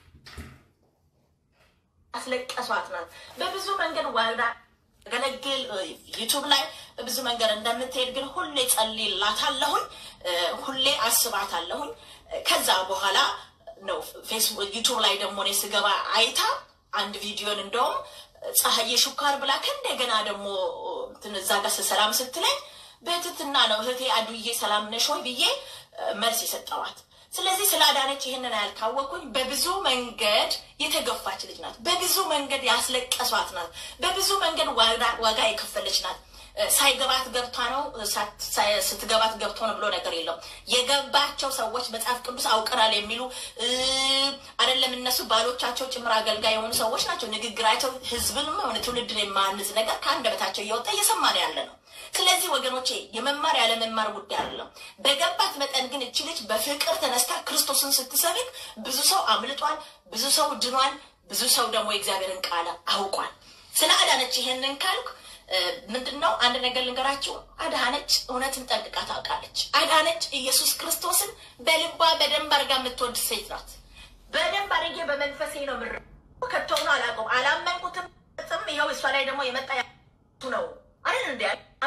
አስለቀሷት ናት። በብዙ መንገድ ዋዳ ገለግል ዩቱብ ላይ በብዙ መንገድ እንደምትሄድ ግን ሁሌ ጸልይላታለሁኝ፣ ሁሌ አስባታለሁኝ። ከዛ በኋላ ነው ፌስቡክ ዩቱብ ላይ ደግሞ እኔ ስገባ አይታ አንድ ቪዲዮን እንደውም ፀሐዬ ሹካር ብላ ከእንደገና ደግሞ እዛ ጋር ሰላም ስትለኝ በትትና ነው እህቴ አዱዬ ሰላም ነሽ ወይ ብዬ መልስ የሰጠዋት። ስለዚህ ስላዳነች ይህንን ያልካወቅኩኝ በብዙ መንገድ የተገፋች ልጅ ናት። በብዙ መንገድ ያስለቀሷት ናት። በብዙ መንገድ ዋጋ የከፈለች ናት። ሳይገባት ገብቷ ነው፣ ስትገባት ገብቶ ነው ብሎ ነገር የለም። የገባቸው ሰዎች መጽሐፍ ቅዱስ አውቀናል የሚሉ አይደለም እነሱ ባሎቻቸው ጭምር አገልጋይ የሆኑ ሰዎች ናቸው። ንግግራቸው ህዝብንም ሆነ ትውልድን የማንዝ ነገር ከአንደበታቸው እየወጣ እየሰማ ነው ያለ ነው። ስለዚህ ወገኖቼ የመማር ያለመማር ጉዳይ አይደለም። በገባት መጠን ግን እቺ ልጅ በፍቅር ተነስታ ክርስቶስን ስትሰብክ ብዙ ሰው አምልጧል፣ ብዙ ሰው ድኗል፣ ብዙ ሰው ደግሞ የእግዚአብሔርን ቃል አውቋል። ስለ አዳነች ይሄንን ካልኩ ምንድን ነው አንድ ነገር ልንገራችሁ። አዳነች እውነትን ጠንቅቃ ታውቃለች። አዳነች ኢየሱስ ክርስቶስን በልባ በደንብ አድርጋ የምትወድ ሴት ናት። በደንብ አድርጌ በመንፈሴ ነው ምር ከተሆኑ አላውቀውም፣ አላመንኩትም። ይኸው እሷ ላይ ደግሞ የመጣ ነው አይደል እንዲ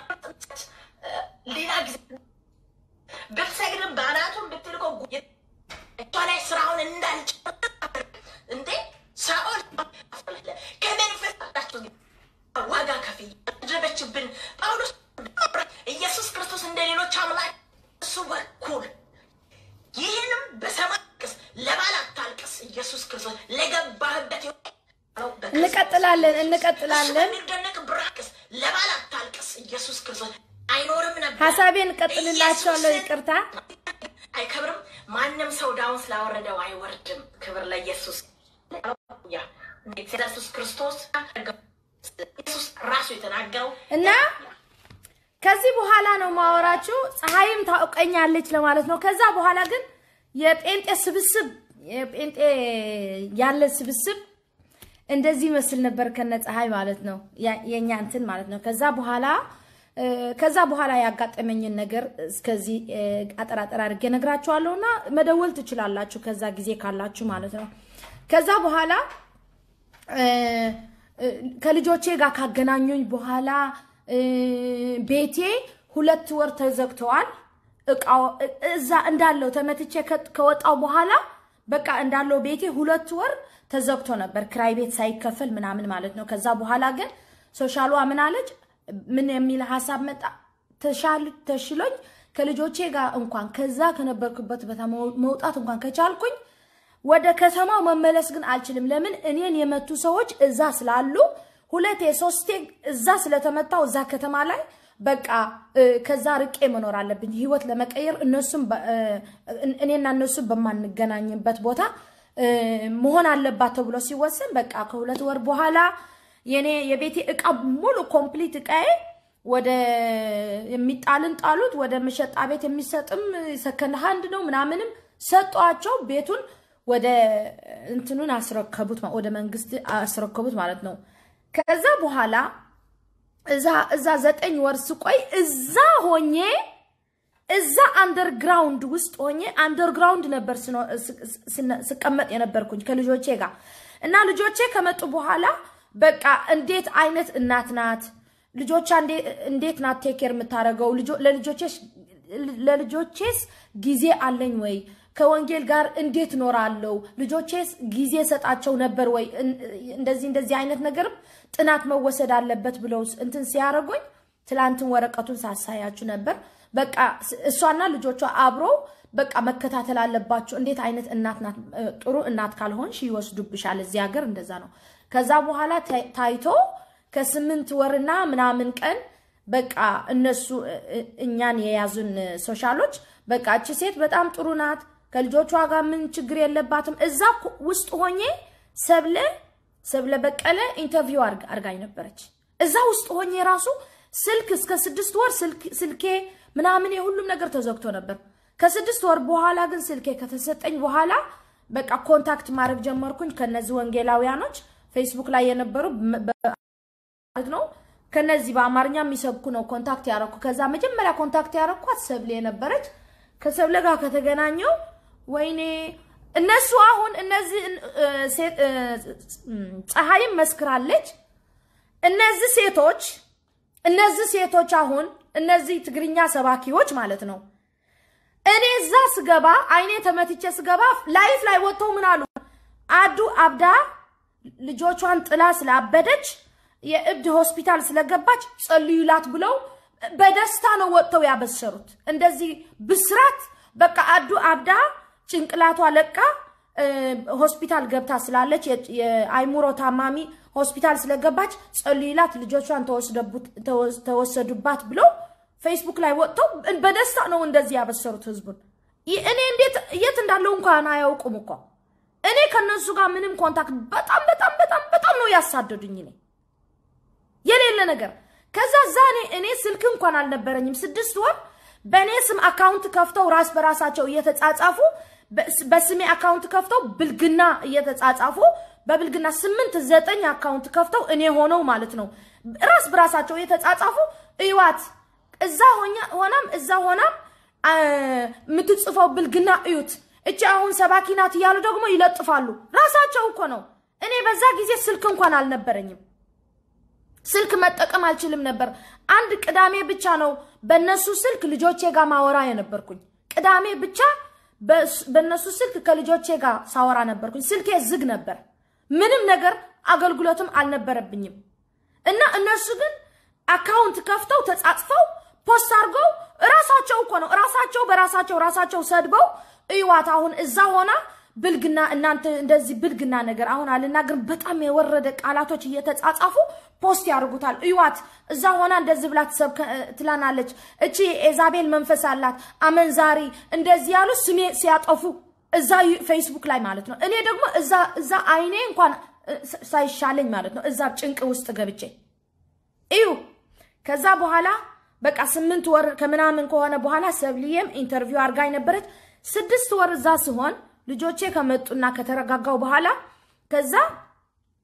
ሌላ ጊዜ ብትሰግድም በአናቱን ብትልቆ እሷ ላይ ስራውን እንዳልጭ እንዴ ሳኦል ከመንፈስ ዋጋ ከፍ ያደረገችብን ጳውሎስ ኢየሱስ ክርስቶስ እንደ ሌሎች አምላክ እሱ በኩል ይህንም በሰማይ ቅስ ለባል አታልቅስ። ኢየሱስ ክርስቶስ ለገባህበት እንቀጥላለን እንቀጥላለን። የሚደነቅ ብራቅስ ለባል አታልቅስ። ኢየሱስ ክርስቶስ አይኖርም ነበር። ሀሳቤን እንቀጥልላቸዋለሁ። ይቅርታ አይከብርም። ማንም ሰው ዳውን ስላወረደው አይወርድም። ክብር ለኢየሱስ። ያ ኢየሱስ ክርስቶስ ኢየሱስ ራሱ የተናገረው እና ከዚህ በኋላ ነው ማወራችሁ። ፀሐይም ታውቀኛለች ለማለት ነው። ከዛ በኋላ ግን የጴንጤ ስብስብ የጴንጤ ያለ ስብስብ እንደዚህ ይመስል ነበር ከነ ፀሐይ ማለት ነው የኛ እንትን ማለት ነው። ከዛ በኋላ ከዛ በኋላ ያጋጠመኝን ነገር እስከዚህ አጠራጠር አድርጌ ነግራችኋለሁ እና መደወል ትችላላችሁ ከዛ ጊዜ ካላችሁ ማለት ነው። ከዛ በኋላ ከልጆቼ ጋር ካገናኙኝ በኋላ ቤቴ ሁለት ወር ተዘግተዋል። እቃው እዛ እንዳለው ተመትቼ ከወጣው በኋላ በቃ እንዳለው ቤቴ ሁለት ወር ተዘግቶ ነበር፣ ክራይ ቤት ሳይከፈል ምናምን ማለት ነው። ከዛ በኋላ ግን ሶሻሏ ምን አለች? ምን የሚል ሀሳብ መጣ? ተሽሎኝ ከልጆቼ ጋር እንኳን ከዛ ከነበርኩበት ቦታ መውጣት እንኳን ከቻልኩኝ ወደ ከተማው መመለስ ግን አልችልም። ለምን እኔን የመቱ ሰዎች እዛ ስላሉ ሁለቴ ሶስቴ እዛ ስለተመታው እዛ ከተማ ላይ በቃ ከዛ ርቄ መኖር አለብኝ ህይወት ለመቀየር እነሱም እኔና እነሱ በማንገናኝበት ቦታ መሆን አለባት ተብሎ ሲወሰን በቃ ከሁለት ወር በኋላ የኔ የቤቴ እቃ ሙሉ ኮምፕሊት እቃዬ ወደ የሚጣልን ጣሉት፣ ወደ መሸጣ ቤት የሚሰጥም ሰከንድ ሃንድ ነው ምናምንም ሰጧቸው። ቤቱን ወደ እንትኑን አስረከቡት፣ ወደ መንግስት አስረከቡት ማለት ነው። ከዛ በኋላ እዛ እዛ ዘጠኝ ወር ስቆይ እዛ ሆኜ እዛ አንደርግራውንድ ውስጥ ሆኜ አንደርግራውንድ ነበር ስቀመጥ የነበርኩኝ ከልጆቼ ጋር እና ልጆቼ ከመጡ በኋላ በቃ እንዴት አይነት እናት ናት ልጆቿ እንዴት ናት ቴኬር የምታደርገው ለልጆቼስ ጊዜ አለኝ ወይ ከወንጌል ጋር እንዴት ኖራለሁ ልጆቼስ ጊዜ ሰጣቸው ነበር ወይ እንደዚህ እንደዚህ አይነት ነገርም ጥናት መወሰድ አለበት ብለው እንትን ሲያደርጉኝ ትላንትን ወረቀቱን ሳሳያችሁ ነበር በቃ እሷና ልጆቿ አብሮ በቃ መከታተል አለባቸው እንዴት አይነት እናት ናት ጥሩ እናት ካልሆንሽ ይወስዱብሻል እዚህ ሀገር እንደዛ ነው ከዛ በኋላ ታይቶ ከስምንት ወርና ምናምን ቀን በቃ እነሱ እኛን የያዙን ሶሻሎች በቃ እቺ ሴት በጣም ጥሩ ናት፣ ከልጆቿ ጋር ምን ችግር የለባትም። እዛ ውስጥ ሆኜ ሰብለ ሰብለ በቀለ ኢንተርቪው አርጋኝ ነበረች። እዛ ውስጥ ሆኜ ራሱ ስልክ እስከ ስድስት ወር ስልኬ ምናምን የሁሉም ነገር ተዘግቶ ነበር። ከስድስት ወር በኋላ ግን ስልኬ ከተሰጠኝ በኋላ በቃ ኮንታክት ማድረግ ጀመርኩኝ ከነዚህ ወንጌላውያኖች ፌስቡክ ላይ የነበሩ ማለት ነው። ከነዚህ በአማርኛ የሚሰብኩ ነው ኮንታክት ያረኩ። ከዛ መጀመሪያ ኮንታክት ያረኳት ሰብሌ የነበረች ከሰብለ ጋር ከተገናኘው ወይኔ እነሱ አሁን እነዚህ ፀሐይም መስክራለች። እነዚህ ሴቶች እነዚህ ሴቶች አሁን እነዚህ ትግርኛ ሰባኪዎች ማለት ነው። እኔ እዛ ስገባ አይኔ ተመትቼ ስገባ ላይፍ ላይ ወጥተው ምን አሉ? አዱ አብዳ ልጆቿን ጥላ ስላበደች የእብድ ሆስፒታል ስለገባች ጸልዩላት ብለው በደስታ ነው ወጥተው ያበሰሩት። እንደዚህ ብስራት በቃ አዱ አብዳ ጭንቅላቷ ለቃ ሆስፒታል ገብታ ስላለች የአይሙሮ ታማሚ ሆስፒታል ስለገባች ጸልዩላት ልጆቿን ተወሰዱባት ብለው ፌስቡክ ላይ ወጥተው በደስታ ነው እንደዚህ ያበሰሩት ህዝቡን። እኔ እንዴት የት እንዳለው እንኳን አያውቁም እኮ እኔ ከነሱ ጋር ምንም ኮንታክት በጣም በጣም በጣም በጣም ነው ያሳደዱኝ እኔ የሌለ ነገር ከዛ እዛ እኔ እኔ ስልክ እንኳን አልነበረኝም። ስድስት ወር በእኔ ስም አካውንት ከፍተው ራስ በራሳቸው እየተጻጻፉ በስሜ አካውንት ከፍተው ብልግና እየተጻጻፉ በብልግና ስምንት ዘጠኝ አካውንት ከፍተው እኔ ሆነው ማለት ነው ራስ በራሳቸው እየተጻጻፉ እዩዋት እዛ ሆናም እዛ ሆናም የምትጽፈው ብልግና እዩት፣ እቺ አሁን ሰባኪ ናት እያሉ ደግሞ ይለጥፋሉ። ራሳቸው እኮ ነው። እኔ በዛ ጊዜ ስልክ እንኳን አልነበረኝም። ስልክ መጠቀም አልችልም ነበር። አንድ ቅዳሜ ብቻ ነው በእነሱ ስልክ ልጆቼ ጋር ማወራ የነበርኩኝ። ቅዳሜ ብቻ በእነሱ ስልክ ከልጆቼ ጋር ሳወራ ነበርኩኝ። ስልኬ ዝግ ነበር። ምንም ነገር አገልግሎትም አልነበረብኝም። እና እነሱ ግን አካውንት ከፍተው ተጻጽፈው ፖስት አድርገው ራሳቸው እኮ ነው ራሳቸው በራሳቸው ራሳቸው ሰድበው እዩዋት አሁን እዛ ሆና ብልግና እናንተ እንደዚህ ብልግና ነገር አሁን አልናገርም። በጣም የወረደ ቃላቶች እየተጻጻፉ ፖስት ያደርጉታል። እዩዋት እዛ ሆና እንደዚህ ብላ ትላናለች። እቺ ኤዛቤል መንፈስ አላት አመንዛሪ፣ እንደዚህ ያሉ ስሜ ሲያጠፉ እዛ ፌስቡክ ላይ ማለት ነው። እኔ ደግሞ እዛ አይኔ እንኳን ሳይሻለኝ ማለት ነው እዛ ጭንቅ ውስጥ ገብቼ እዩ። ከዛ በኋላ በቃ ስምንት ወር ከምናምን ከሆነ በኋላ ሰብልዬም ኢንተርቪው አድርጋኝ ነበረች። ስድስት ወር እዛ ሲሆን ልጆቼ ከመጡና ከተረጋጋው በኋላ ከዛ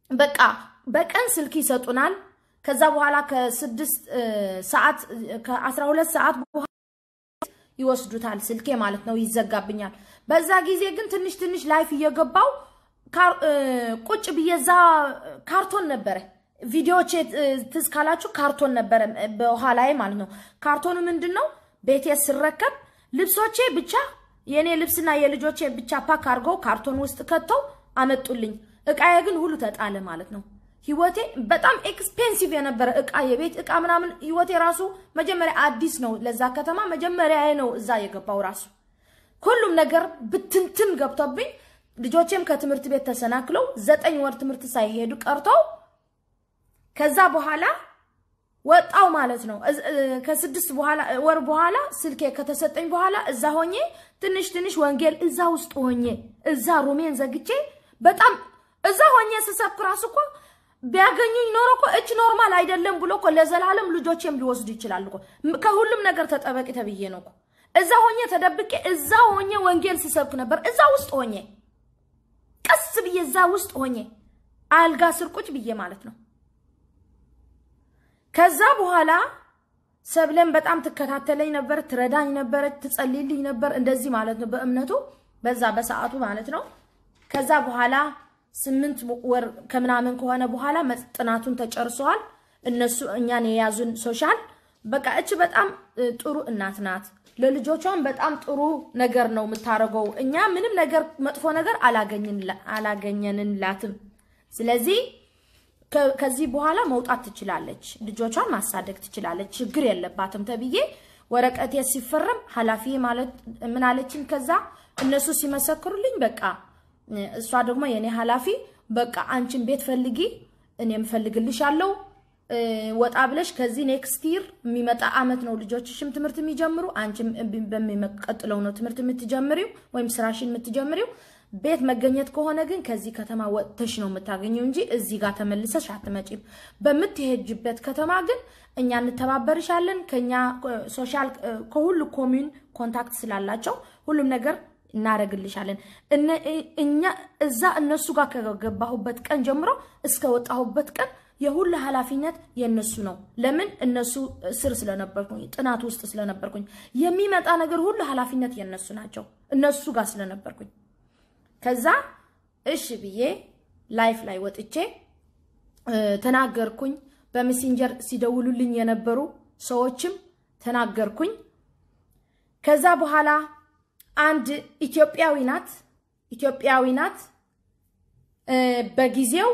በቃ በቀን ስልክ ይሰጡናል። ከዛ በኋላ ከስድስት ሰዓት ከአስራ ሁለት ሰዓት በኋላ ይወስዱታል። ስልኬ ማለት ነው ይዘጋብኛል። በዛ ጊዜ ግን ትንሽ ትንሽ ላይፍ እየገባው ቁጭ ብዬ እዛ ካርቶን ነበረ ቪዲዮዎች ትዝ ካላችሁ ካርቶን ነበረ በኋላዬ ማለት ነው። ካርቶኑ ምንድን ነው ቤቴ ስረከብ ልብሶቼ ብቻ የእኔ ልብስና የልጆቼ ብቻ ፓክ አድርገው ካርቶን ውስጥ ከተው አመጡልኝ። እቃዬ ግን ሁሉ ተጣለ ማለት ነው። ህይወቴ በጣም ኤክስፔንሲቭ የነበረ እቃ የቤት እቃ ምናምን ህይወቴ ራሱ መጀመሪያ አዲስ ነው ለዛ ከተማ መጀመሪያ ነው እዛ የገባው ራሱ ሁሉም ነገር ብትንትን ገብቶብኝ ልጆቼም ከትምህርት ቤት ተሰናክለው ዘጠኝ ወር ትምህርት ሳይሄዱ ቀርተው ከዛ በኋላ ወጣው ማለት ነው። ከስድስት ወር በኋላ ስልኬ ከተሰጠኝ በኋላ እዛ ሆኜ ትንሽ ትንሽ ወንጌል እዛ ውስጥ ሆኜ እዛ ሩሜን ዘግቼ በጣም እዛ ሆኜ ስሰብክ ራሱ እኮ ቢያገኙኝ ኖሮ እኮ እች ኖርማል አይደለም ብሎ እኮ ለዘላለም ልጆቼም ሊወስዱ ይችላሉ እኮ። ከሁሉም ነገር ተጠበቂ ተብዬ ነው እኮ እዛ ሆኜ ተደብቄ እዛ ሆኜ ወንጌል ስሰብክ ነበር። እዛ ውስጥ ሆኜ ቀስ ብዬ እዛ ውስጥ ሆኜ አልጋ ስር ቁጭ ብዬ ማለት ነው። ከዛ በኋላ ሰብለን በጣም ትከታተለኝ ነበር፣ ትረዳኝ ነበር፣ ትጸልይልኝ ነበር። እንደዚህ ማለት ነው በእምነቱ በዛ በሰዓቱ ማለት ነው። ከዛ በኋላ ስምንት ወር ከምናምን ከሆነ በኋላ ጥናቱን ተጨርሰዋል። እነሱ እኛን የያዙን ሶሻል በቃ እች በጣም ጥሩ እናት ናት። ለልጆቿም በጣም ጥሩ ነገር ነው የምታደርገው። እኛ ምንም ነገር መጥፎ ነገር አላገኘንላትም። ስለዚህ ከዚህ በኋላ መውጣት ትችላለች፣ ልጆቿን ማሳደግ ትችላለች፣ ችግር የለባትም ተብዬ ወረቀቴ ሲፈረም ኃላፊ ማለት ምን አለችኝ? ከዛ እነሱ ሲመሰክሩልኝ በቃ እሷ ደግሞ የኔ ኃላፊ በቃ አንቺን ቤት ፈልጊ፣ እኔም ፈልግልሻለሁ ወጣ ብለሽ ከዚህ ኔክስት ይር የሚመጣ አመት ነው ልጆችሽም ትምህርት የሚጀምሩ አንቺም በሚቀጥለው ነው ትምህርት የምትጀምሪው ወይም ስራሽን የምትጀምሪው። ቤት መገኘት ከሆነ ግን ከዚህ ከተማ ወጥተሽ ነው የምታገኘው እንጂ እዚህ ጋር ተመልሰሽ አትመጪም። በምትሄጅበት ከተማ ግን እኛ እንተባበርሻለን። ከኛ ሶሻል ከሁሉ ኮሚዩን ኮንታክት ስላላቸው ሁሉም ነገር እናደርግልሻለን። እኛ እዛ እነሱ ጋር ከገባሁበት ቀን ጀምሮ እስከ ወጣሁበት ቀን የሁሉ ኃላፊነት የእነሱ ነው። ለምን እነሱ ስር ስለነበርኩኝ ጥናት ውስጥ ስለነበርኩኝ የሚመጣ ነገር ሁሉ ኃላፊነት የእነሱ ናቸው። እነሱ ጋር ስለነበርኩኝ ከዛ እሺ ብዬ ላይፍ ላይ ወጥቼ ተናገርኩኝ። በሜሴንጀር ሲደውሉልኝ የነበሩ ሰዎችም ተናገርኩኝ። ከዛ በኋላ አንድ ኢትዮጵያዊ ናት ኢትዮጵያዊ ናት በጊዜው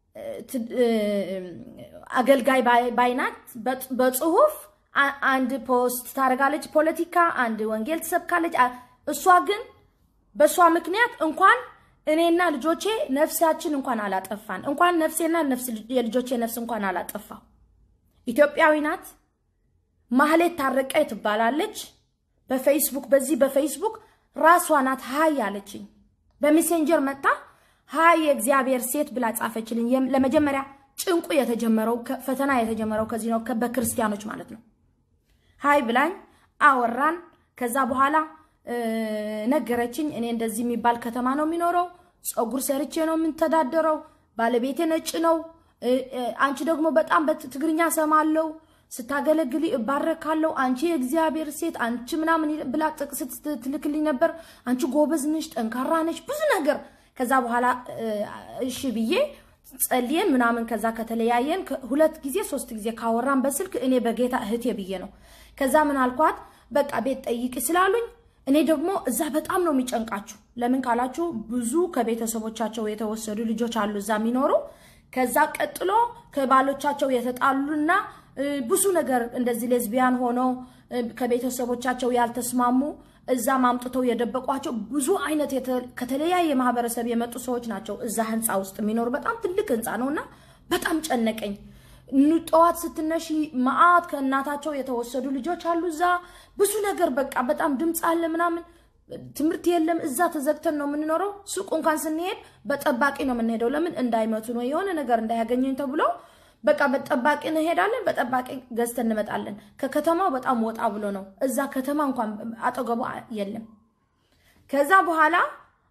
አገልጋይ ባይናት በጽሁፍ አንድ ፖስት ታደርጋለች፣ ፖለቲካ አንድ ወንጌል ትሰብካለች። እሷ ግን በእሷ ምክንያት እንኳን እኔና ልጆቼ ነፍሳችን እንኳን አላጠፋን፣ እንኳን ነፍሴና የልጆቼ ነፍስ እንኳን አላጠፋው። ኢትዮጵያዊ ናት። ማህሌት ታረቀኝ ትባላለች። በፌስቡክ በዚህ በፌስቡክ ራሷ ናት ሀይ አለችኝ። በሜሴንጀር መጣ ሀይ የእግዚአብሔር ሴት ብላ ጻፈችልኝ። ለመጀመሪያ ጭንቁ የተጀመረው ፈተና የተጀመረው ከዚህ ነው፣ በክርስቲያኖች ማለት ነው። ሀይ ብላኝ አወራን። ከዛ በኋላ ነገረችኝ። እኔ እንደዚህ የሚባል ከተማ ነው የሚኖረው፣ ፀጉር ሰርቼ ነው የምንተዳደረው፣ ባለቤቴ ነጭ ነው፣ አንቺ ደግሞ በጣም በትግርኛ ሰማለው፣ ስታገለግል እባረካለሁ፣ አንቺ የእግዚአብሔር ሴት አንቺ ምናምን ብላ ጥቅስ ትልክልኝ ነበር። አንቺ ጎበዝ ነሽ፣ ጠንካራ ነሽ፣ ብዙ ነገር ከዛ በኋላ እሺ ብዬ ጸልየን ምናምን ከዛ ከተለያየን ሁለት ጊዜ ሶስት ጊዜ ካወራን በስልክ እኔ በጌታ እህቴ ብዬ ነው። ከዛ ምን አልኳት፣ በቃ ቤት ጠይቂ ስላሉኝ እኔ ደግሞ እዛ በጣም ነው የሚጨንቃችሁ። ለምን ካላችሁ ብዙ ከቤተሰቦቻቸው የተወሰዱ ልጆች አሉ እዛ የሚኖሩ። ከዛ ቀጥሎ ከባሎቻቸው የተጣሉና ብዙ ነገር እንደዚህ ሌዝቢያን ሆኖ ከቤተሰቦቻቸው ያልተስማሙ እዛም አምጥተው የደበቋቸው ብዙ አይነት ከተለያየ ማህበረሰብ የመጡ ሰዎች ናቸው እዛ ህንፃ ውስጥ የሚኖሩ። በጣም ትልቅ ህንፃ ነው እና በጣም ጨነቀኝ። ጠዋት ስትነሺ መዓት ከእናታቸው የተወሰዱ ልጆች አሉ እዛ ብዙ ነገር በቃ በጣም ድምፅ አለ ምናምን፣ ትምህርት የለም። እዛ ተዘግተን ነው የምንኖረው። ሱቅ እንኳን ስንሄድ በጠባቂ ነው የምንሄደው። ለምን እንዳይመቱ ነው የሆነ ነገር እንዳያገኘኝ ተብሎ በቃ በጠባቂ እንሄዳለን። በጠባቂ ገዝተን እንመጣለን። ከከተማው በጣም ወጣ ብሎ ነው። እዛ ከተማ እንኳን አጠገቡ የለም። ከዛ በኋላ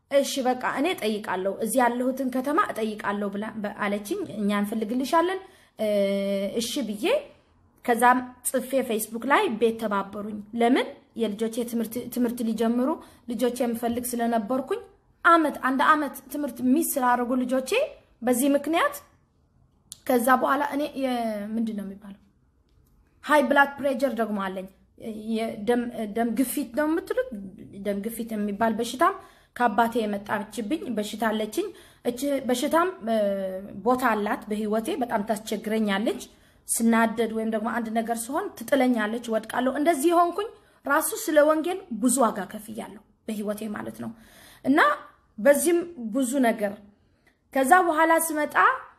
እሺ በቃ እኔ እጠይቃለሁ፣ እዚህ ያለሁትን ከተማ እጠይቃለሁ ብላ አለችኝ። እኛ እንፈልግልሻለን። እሺ ብዬ ከዛም ጽፌ ፌስቡክ ላይ ቤት ተባበሩኝ። ለምን የልጆቼ ትምህርት ሊጀምሩ ልጆቼ የምፈልግ ስለነበርኩኝ አመት አንድ አመት ትምህርት ሚስ ስላደረጉ ልጆቼ በዚህ ምክንያት ከዛ በኋላ እኔ ምንድን ነው የሚባለው ሃይ ብላድ ፕሬጀር ደግሞ አለኝ። ደም ግፊት ነው የምትሉት። ደም ግፊት የሚባል በሽታም ከአባቴ የመጣችብኝ በሽታ አለችኝ። እች በሽታም ቦታ አላት በህይወቴ። በጣም ታስቸግረኛለች። ስናደድ ወይም ደግሞ አንድ ነገር ሲሆን ትጥለኛለች፣ ወድቃለሁ። እንደዚህ የሆንኩኝ ራሱ ስለ ወንጌል ብዙ ዋጋ ከፍያለሁ በህይወቴ ማለት ነው። እና በዚህም ብዙ ነገር ከዛ በኋላ ስመጣ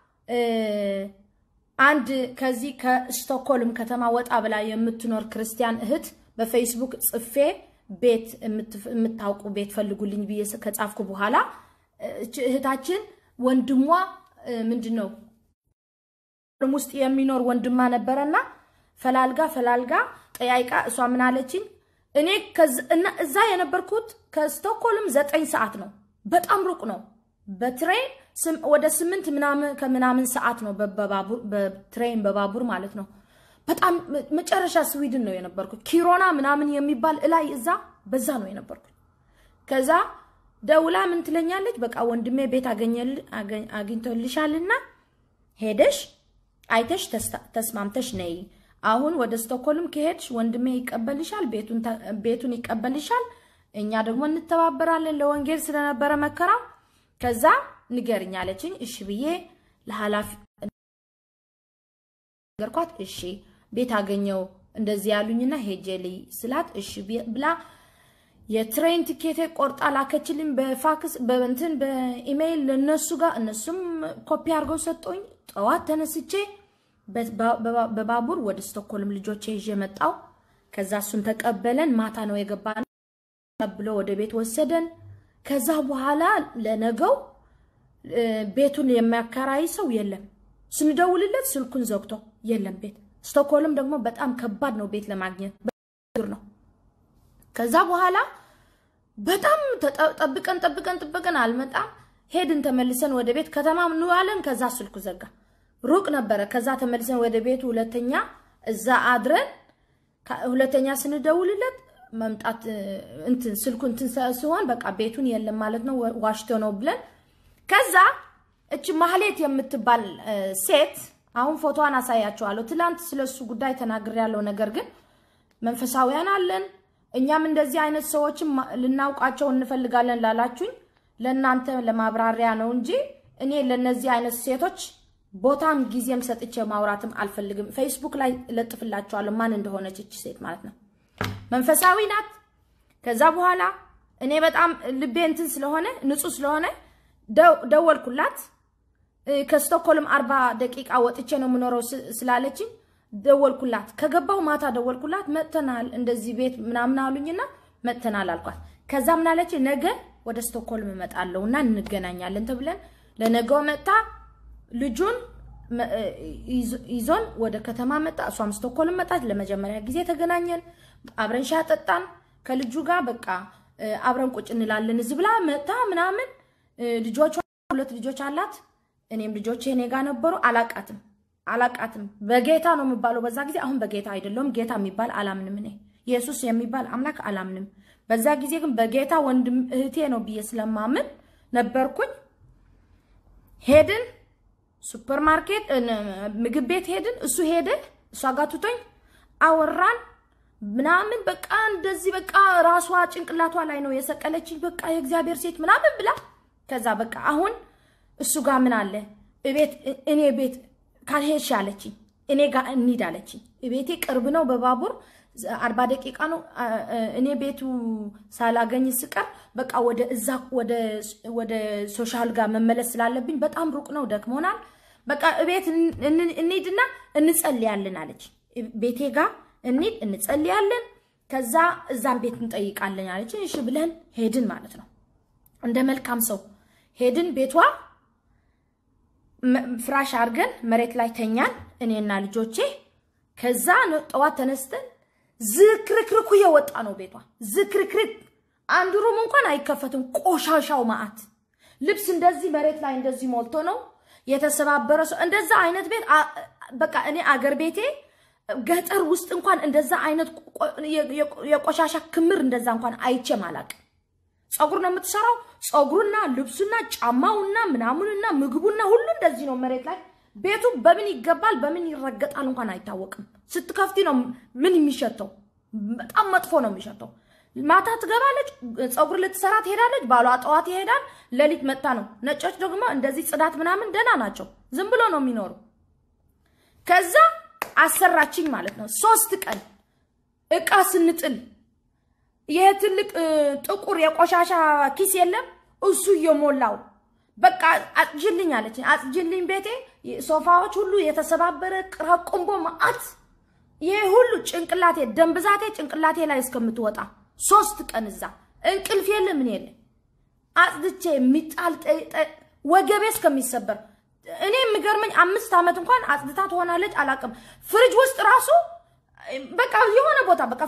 አንድ ከዚህ ከስቶክሆልም ከተማ ወጣ ብላ የምትኖር ክርስቲያን እህት በፌስቡክ ጽፌ ቤት የምታውቁ ቤት ፈልጉልኝ ብዬ ከጻፍኩ በኋላ እህታችን ወንድሟ ምንድን ነው ውስጥ የሚኖር ወንድማ ነበረና ፈላልጋ ፈላልጋ ጠያይቃ እሷ ምን አለችኝ፣ እኔ እዛ የነበርኩት ከስቶክሆልም ዘጠኝ ሰዓት ነው። በጣም ሩቅ ነው። በትሬን ወደ ስምንት ምናምን ከምናምን ሰዓት ነው በትሬን በባቡር ማለት ነው። በጣም መጨረሻ ስዊድን ነው የነበርኩት። ኪሮና ምናምን የሚባል እላይ እዛ በዛ ነው የነበርኩት። ከዛ ደውላ ምን ትለኛለች፣ በቃ ወንድሜ ቤት አግኝቶልሻልና ሄደሽ አይተሽ ተስማምተሽ ነይ። አሁን ወደ ስቶክሆልም ከሄድሽ ወንድሜ ይቀበልሻል፣ ቤቱን ይቀበልሻል። እኛ ደግሞ እንተባበራለን ለወንጌል ስለነበረ መከራው ከዛ ንገርኝ አለችኝ። እሺ ብዬ ለኃላፊ ነገርኳት። እሺ ቤት አገኘው እንደዚህ ያሉኝና ሄጄ ልይ ስላት እሺ ብላ የትሬን ቲኬቴ ቆርጣ ላከችልኝ በፋክስ በእንትን በኢሜይል ለነሱ ጋር እነሱም ኮፒ አድርገው ሰጠኝ። ጠዋት ተነስቼ በባቡር ወደ ስቶክሆልም ልጆቼ ይዤ መጣው። ከዛ እሱን ተቀበለን። ማታ ነው የገባ ብሎ ወደ ቤት ወሰደን። ከዛ በኋላ ለነገው ቤቱን የሚያከራይ ሰው የለም። ስንደውልለት ስልኩን ዘግቶ የለም ቤት። ስቶክሆልም ደግሞ በጣም ከባድ ነው ቤት ለማግኘት ነው። ከዛ በኋላ በጣም ጠብቀን ጠብቀን ጠብቀን አልመጣም። ሄድን ተመልሰን ወደ ቤት ከተማ እንዋለን። ከዛ ስልኩ ዘጋ። ሩቅ ነበረ። ከዛ ተመልሰን ወደ ቤቱ ሁለተኛ እዛ አድረን ሁለተኛ ስንደውልለት መምጣት እንትን ስልኩ እንትን ሲሆን በቃ ቤቱን የለም ማለት ነው፣ ዋሽቶ ነው ብለን ከዛ እች ማህሌት የምትባል ሴት አሁን ፎቶዋን አሳያቸዋለሁ። ትላንት ስለሱ ጉዳይ ተናግሬያለሁ። ነገር ግን መንፈሳዊያን አለን እኛም እንደዚህ አይነት ሰዎችም ልናውቃቸው እንፈልጋለን ላላችሁኝ ለእናንተ ለማብራሪያ ነው እንጂ እኔ ለነዚህ አይነት ሴቶች ቦታም ጊዜም ሰጥቼ ማውራትም አልፈልግም። ፌስቡክ ላይ ለጥፍላችኋለሁ ማን እንደሆነች እች ሴት ማለት ነው። መንፈሳዊ ናት። ከዛ በኋላ እኔ በጣም ልቤ እንትን ስለሆነ ንጹህ ስለሆነ ደወልኩላት። ከስቶክሆልም አርባ ደቂቃ ወጥቼ ነው የምኖረው ስላለችኝ ደወልኩላት። ከገባው ማታ ደወልኩላት። መጥተናል እንደዚህ ቤት ምናምን አሉኝና መጥተናል አልኳት። ከዛ ምን አለች፣ ነገ ወደ ስቶክሆልም እመጣለሁ እና እንገናኛለን ተብለን ለነገው መጣ። ልጁን ይዞን ወደ ከተማ መጣ። እሷም ስቶክሆልም መጣች። ለመጀመሪያ ጊዜ ተገናኘን። አብረን ሻይ ጠጣን ከልጁ ጋር በቃ አብረን ቁጭ እንላለን። እዚህ ብላ መጣ ምናምን ልጆቿ ሁለት ልጆች አላት። እኔም ልጆቼ እኔ ጋር ነበሩ። አላቃትም አላቃትም። በጌታ ነው የሚባለው በዛ ጊዜ። አሁን በጌታ አይደለሁም። ጌታ የሚባል አላምንም። እኔ ኢየሱስ የሚባል አምላክ አላምንም። በዛ ጊዜ ግን በጌታ ወንድም እህቴ ነው ብዬ ስለማምን ነበርኩኝ። ሄድን ሱፐር ማርኬት ምግብ ቤት ሄድን። እሱ ሄደ፣ እሷ ጋር ትቶኝ አወራን ምናምን በቃ እንደዚህ በቃ ራሷ ጭንቅላቷ ላይ ነው የሰቀለችኝ። በቃ የእግዚአብሔር ሴት ምናምን ብላ ከዛ በቃ አሁን እሱ ጋር ምን አለ እቤት እኔ ቤት ካልሄድሽ አለችኝ። እኔ ጋር እንሂድ አለችኝ። ቤቴ ቅርብ ነው፣ በባቡር አርባ ደቂቃ ነው። እኔ ቤቱ ሳላገኝ ስቀር በቃ ወደ እዛ ወደ ሶሻል ጋር መመለስ ስላለብኝ በጣም ሩቅ ነው፣ ደክሞናል። በቃ እቤት እንሂድና እንጸልያለን አለች። ቤቴ ጋር እንሂድ እንጸልያለን፣ ከዛ እዛም ቤት እንጠይቃለን አለች። እሺ ብለን ሄድን ማለት ነው። እንደ መልካም ሰው ሄድን ቤቷ ፍራሽ አድርገን መሬት ላይ ተኛን፣ እኔና ልጆቼ። ከዛ ጠዋት ተነስተን ዝክርክርኩ የወጣ ነው ቤቷ ዝክርክርክ። አንዱ ሩም እንኳን አይከፈትም። ቆሻሻው ማአት ልብስ እንደዚህ መሬት ላይ እንደዚህ ሞልቶ ነው የተሰባበረ ሰው እንደዛ አይነት ቤት በቃ እኔ አገር ቤቴ ገጠር ውስጥ እንኳን እንደዛ አይነት የቆሻሻ ክምር እንደዛ እንኳን አይቼም አላቅም። ፀጉር ነው የምትሰራው። ፀጉሩና ልብሱና ጫማውና ምናምኑና ምግቡና ሁሉ እንደዚህ ነው መሬት ላይ። ቤቱ በምን ይገባል በምን ይረገጣል እንኳን አይታወቅም። ስትከፍቲ ነው ምን የሚሸተው። በጣም መጥፎ ነው የሚሸተው። ማታ ትገባለች፣ ፀጉር ልትሰራ ትሄዳለች። ባሏ ጠዋት ይሄዳል፣ ሌሊት መጣ ነው። ነጮች ደግሞ እንደዚህ ጽዳት ምናምን ደህና ናቸው። ዝም ብሎ ነው የሚኖሩ። ከዛ አሰራችኝ ማለት ነው። ሶስት ቀን እቃ ስንጥል ይሄ ትልቅ ጥቁር የቆሻሻ ኪስ የለም እሱ እየሞላው በቃ አጽጅልኝ አለች። አጽጅልኝ ቤቴ ሶፋዎች ሁሉ የተሰባበረ ቅራቁምቦ መዓት ይሄ ሁሉ ጭንቅላቴ ደም ብዛቴ ጭንቅላቴ ላይ እስከምትወጣ ሶስት ቀን እዛ እንቅልፍ የለ ምን የለ አጽድቼ የሚጣል ወገቤ እስከሚሰበር እኔ የሚገርመኝ አምስት ዓመት እንኳን አጽድታ ትሆናለች አላቅም። ፍሪጅ ውስጥ ራሱ በቃ የሆነ ቦታ በቃ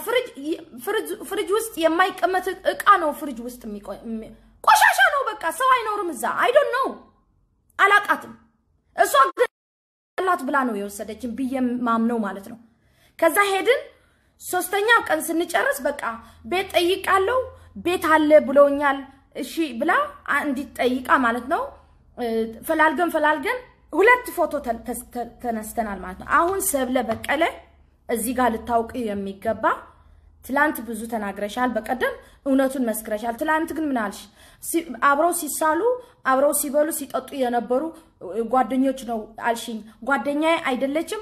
ፍሪጅ ውስጥ የማይቀመጥ እቃ ነው ፍሪጅ ውስጥ ቆሻሻ ነው። በቃ ሰው አይኖርም እዛ። አይዶን ነው አላቃትም። እሷ ላት ብላ ነው የወሰደችን ብዬ ማምነው ማለት ነው። ከዛ ሄድን። ሶስተኛው ቀን ስንጨርስ በቃ ቤት ጠይቃለው ቤት አለ ብለውኛል። እሺ ብላ እንዲት ጠይቃ ማለት ነው። ፈላልገን ፈላልገን ሁለት ፎቶ ተነስተናል ማለት ነው። አሁን ሰብለ በቀለ እዚህ ጋር ልታውቅ የሚገባ ትላንት ብዙ ተናግረሻል፣ በቀደም እውነቱን መስክረሻል። ትላንት ግን ምን አልሽ? አብረው ሲሳሉ አብረው ሲበሉ ሲጠጡ የነበሩ ጓደኞች ነው አልሽኝ። ጓደኛዬ አይደለችም፣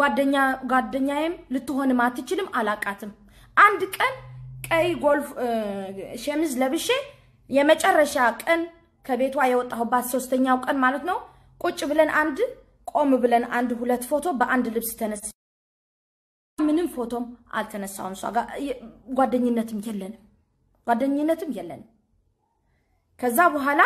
ጓደኛዬም ልትሆንም አትችልም፣ አላቃትም። አንድ ቀን ቀይ ጎልፍ ሸሚዝ ለብሼ የመጨረሻ ቀን ከቤቷ የወጣሁባት ሶስተኛው ቀን ማለት ነው። ቁጭ ብለን አንድ ቆም ብለን አንድ ሁለት ፎቶ በአንድ ልብስ ተነስ ምንም ፎቶም አልተነሳውም። እሷ ጋር ጓደኝነትም የለንም ጓደኝነትም የለንም። ከዛ በኋላ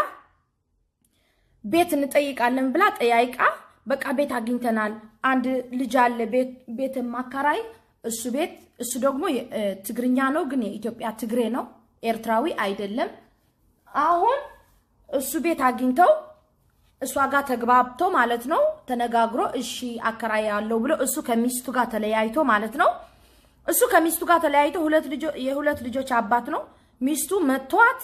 ቤት እንጠይቃለን ብላ ጠያይቃ በቃ ቤት አግኝተናል፣ አንድ ልጅ አለ ቤት ማካራይ እሱ ቤት እሱ ደግሞ ትግርኛ ነው፣ ግን የኢትዮጵያ ትግሬ ነው፣ ኤርትራዊ አይደለም። አሁን እሱ ቤት አግኝተው እሷ ጋር ተግባብቶ ማለት ነው ተነጋግሮ እሺ አከራይ ያለው ብሎ እሱ ከሚስቱ ጋር ተለያይቶ ማለት ነው። እሱ ከሚስቱ ጋር ተለያይቶ የሁለት ልጆች አባት ነው። ሚስቱ መቷት።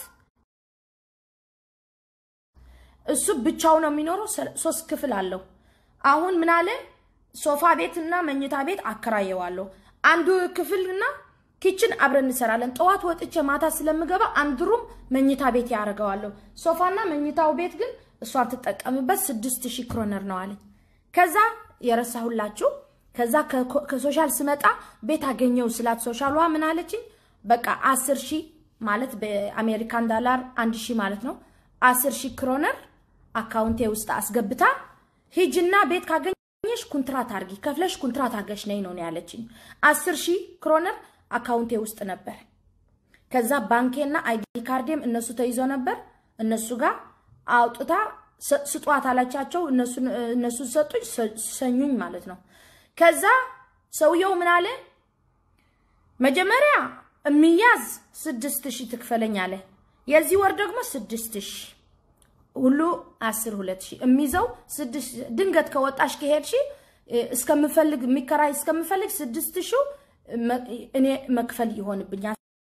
እሱ ብቻው ነው የሚኖረው። ሶስት ክፍል አለው። አሁን ምን አለ ሶፋ ቤትና መኝታ ቤት አከራየዋለሁ። አንዱ ክፍልና ኪችን አብረን እንሰራለን። ጠዋት ወጥቼ ማታ ስለምገባ አንድ ሩም መኝታ ቤት ያደርገዋለሁ። ሶፋና መኝታው ቤት ግን እሷን ትጠቀምበት ስድስት ሺህ ክሮነር ነው አለኝ። ከዛ የረሳሁላችሁ ከዛ ከሶሻል ስመጣ ቤት አገኘው ስላት ሶሻሏ ምን አለችኝ? በቃ አስር ሺህ ማለት በአሜሪካን ዳላር አንድ ሺህ ማለት ነው። አስር ሺህ ክሮነር አካውንቴ ውስጥ አስገብታ ሂጅና ቤት ካገኘሽ ኩንትራት አርጊ ከፍለሽ ኩንትራት አርገሽ ነይ ነው ያለችኝ። አስር ሺህ ክሮነር አካውንቴ ውስጥ ነበር። ከዛ ባንኬና አይዲ ካርዴም እነሱ ተይዞ ነበር እነሱ ጋር አውጥታ ስጧት አላቻቸው። እነሱ ሰጡኝ፣ ሰኙኝ ማለት ነው። ከዛ ሰውየው ምን አለ መጀመሪያ የሚያዝ ስድስት ሺህ ትክፈለኝ አለ። የዚህ ወር ደግሞ ስድስት ሺህ ሁሉ አስር ሁለት ሺህ የሚይዘው ስድስት ድንገት ከወጣሽ ከሄድሽ እስከምፈልግ የሚከራይ እስከምፈልግ ስድስት ሺህ እኔ መክፈል ይሆንብኛል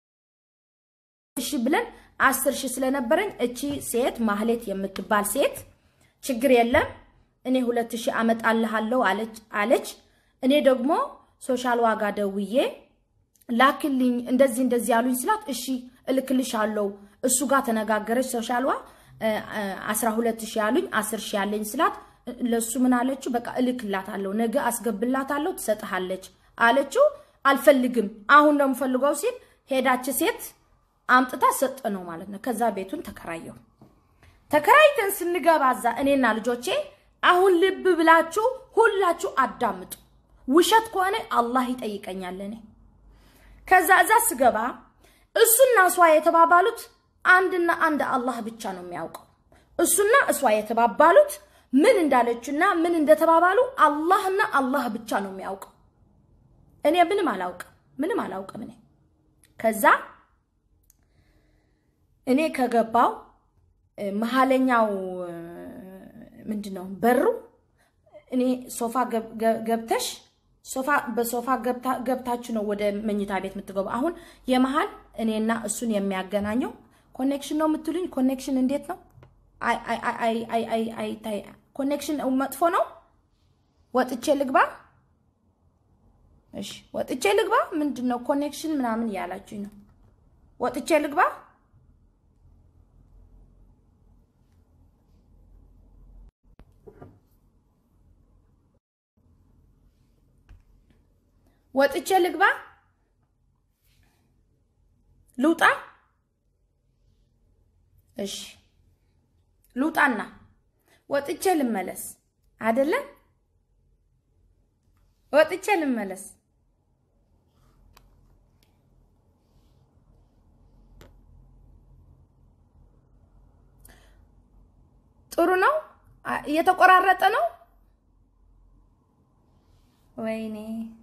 ሺህ ብለን አስር ሺህ ስለነበረኝ እቺ ሴት ማህሌት የምትባል ሴት ችግር የለም እኔ ሁለት ሺህ አመጣልሃለሁ አለች። እኔ ደግሞ ሶሻል ዋጋ ደውዬ ላክልኝ እንደዚህ እንደዚህ ያሉኝ ስላት እሺ እልክልሻለሁ። እሱ ጋር ተነጋገረች። ሶሻልዋ አስራ ሁለት ሺህ ያሉኝ አስር ሺህ ያለኝ ስላት ለሱ ምን አለችው? በቃ እልክላታለሁ፣ ነገ አስገብላታለሁ፣ ትሰጥሃለች አለችው። አልፈልግም አሁን ነው የምፈልገው ሲል ሄዳች ሴት አምጥታ ሰጠ ነው ማለት ነው። ከዛ ቤቱን ተከራየው። ተከራይተን ስንገባ እዛ እኔና ልጆቼ አሁን ልብ ብላችሁ ሁላችሁ አዳምጡ። ውሸት ከሆነ አላህ ይጠይቀኛል። እኔ ከዛ እዛ ስገባ እሱና እሷ የተባባሉት አንድና አንድ አላህ ብቻ ነው የሚያውቀው። እሱና እሷ የተባባሉት ምን እንዳለችና ምን እንደተባባሉ አላህና አላህ ብቻ ነው የሚያውቀው። እኔ ምንም አላውቅም፣ ምንም አላውቅም እኔ ከዛ እኔ ከገባው መሀለኛው ምንድን ነው በሩ እኔ ሶፋ ገብተሽ ሶፋ በሶፋ ገብታችሁ ነው ወደ መኝታ ቤት የምትገቡ። አሁን የመሀል እኔና እሱን የሚያገናኘው ኮኔክሽን ነው የምትሉኝ። ኮኔክሽን እንዴት ነው? አይ ኮኔክሽን መጥፎ ነው። ወጥቼ ልግባ? እሺ ወጥቼ ልግባ? ምንድን ነው ኮኔክሽን ምናምን እያላችሁኝ ነው። ወጥቼ ልግባ? ወጥቼ ልግባ? ልውጣ? እሺ ልውጣና ወጥቼ ልመለስ አይደለም? ወጥቼ ልመለስ። ጥሩ ነው። እየተቆራረጠ ነው። ወይኔ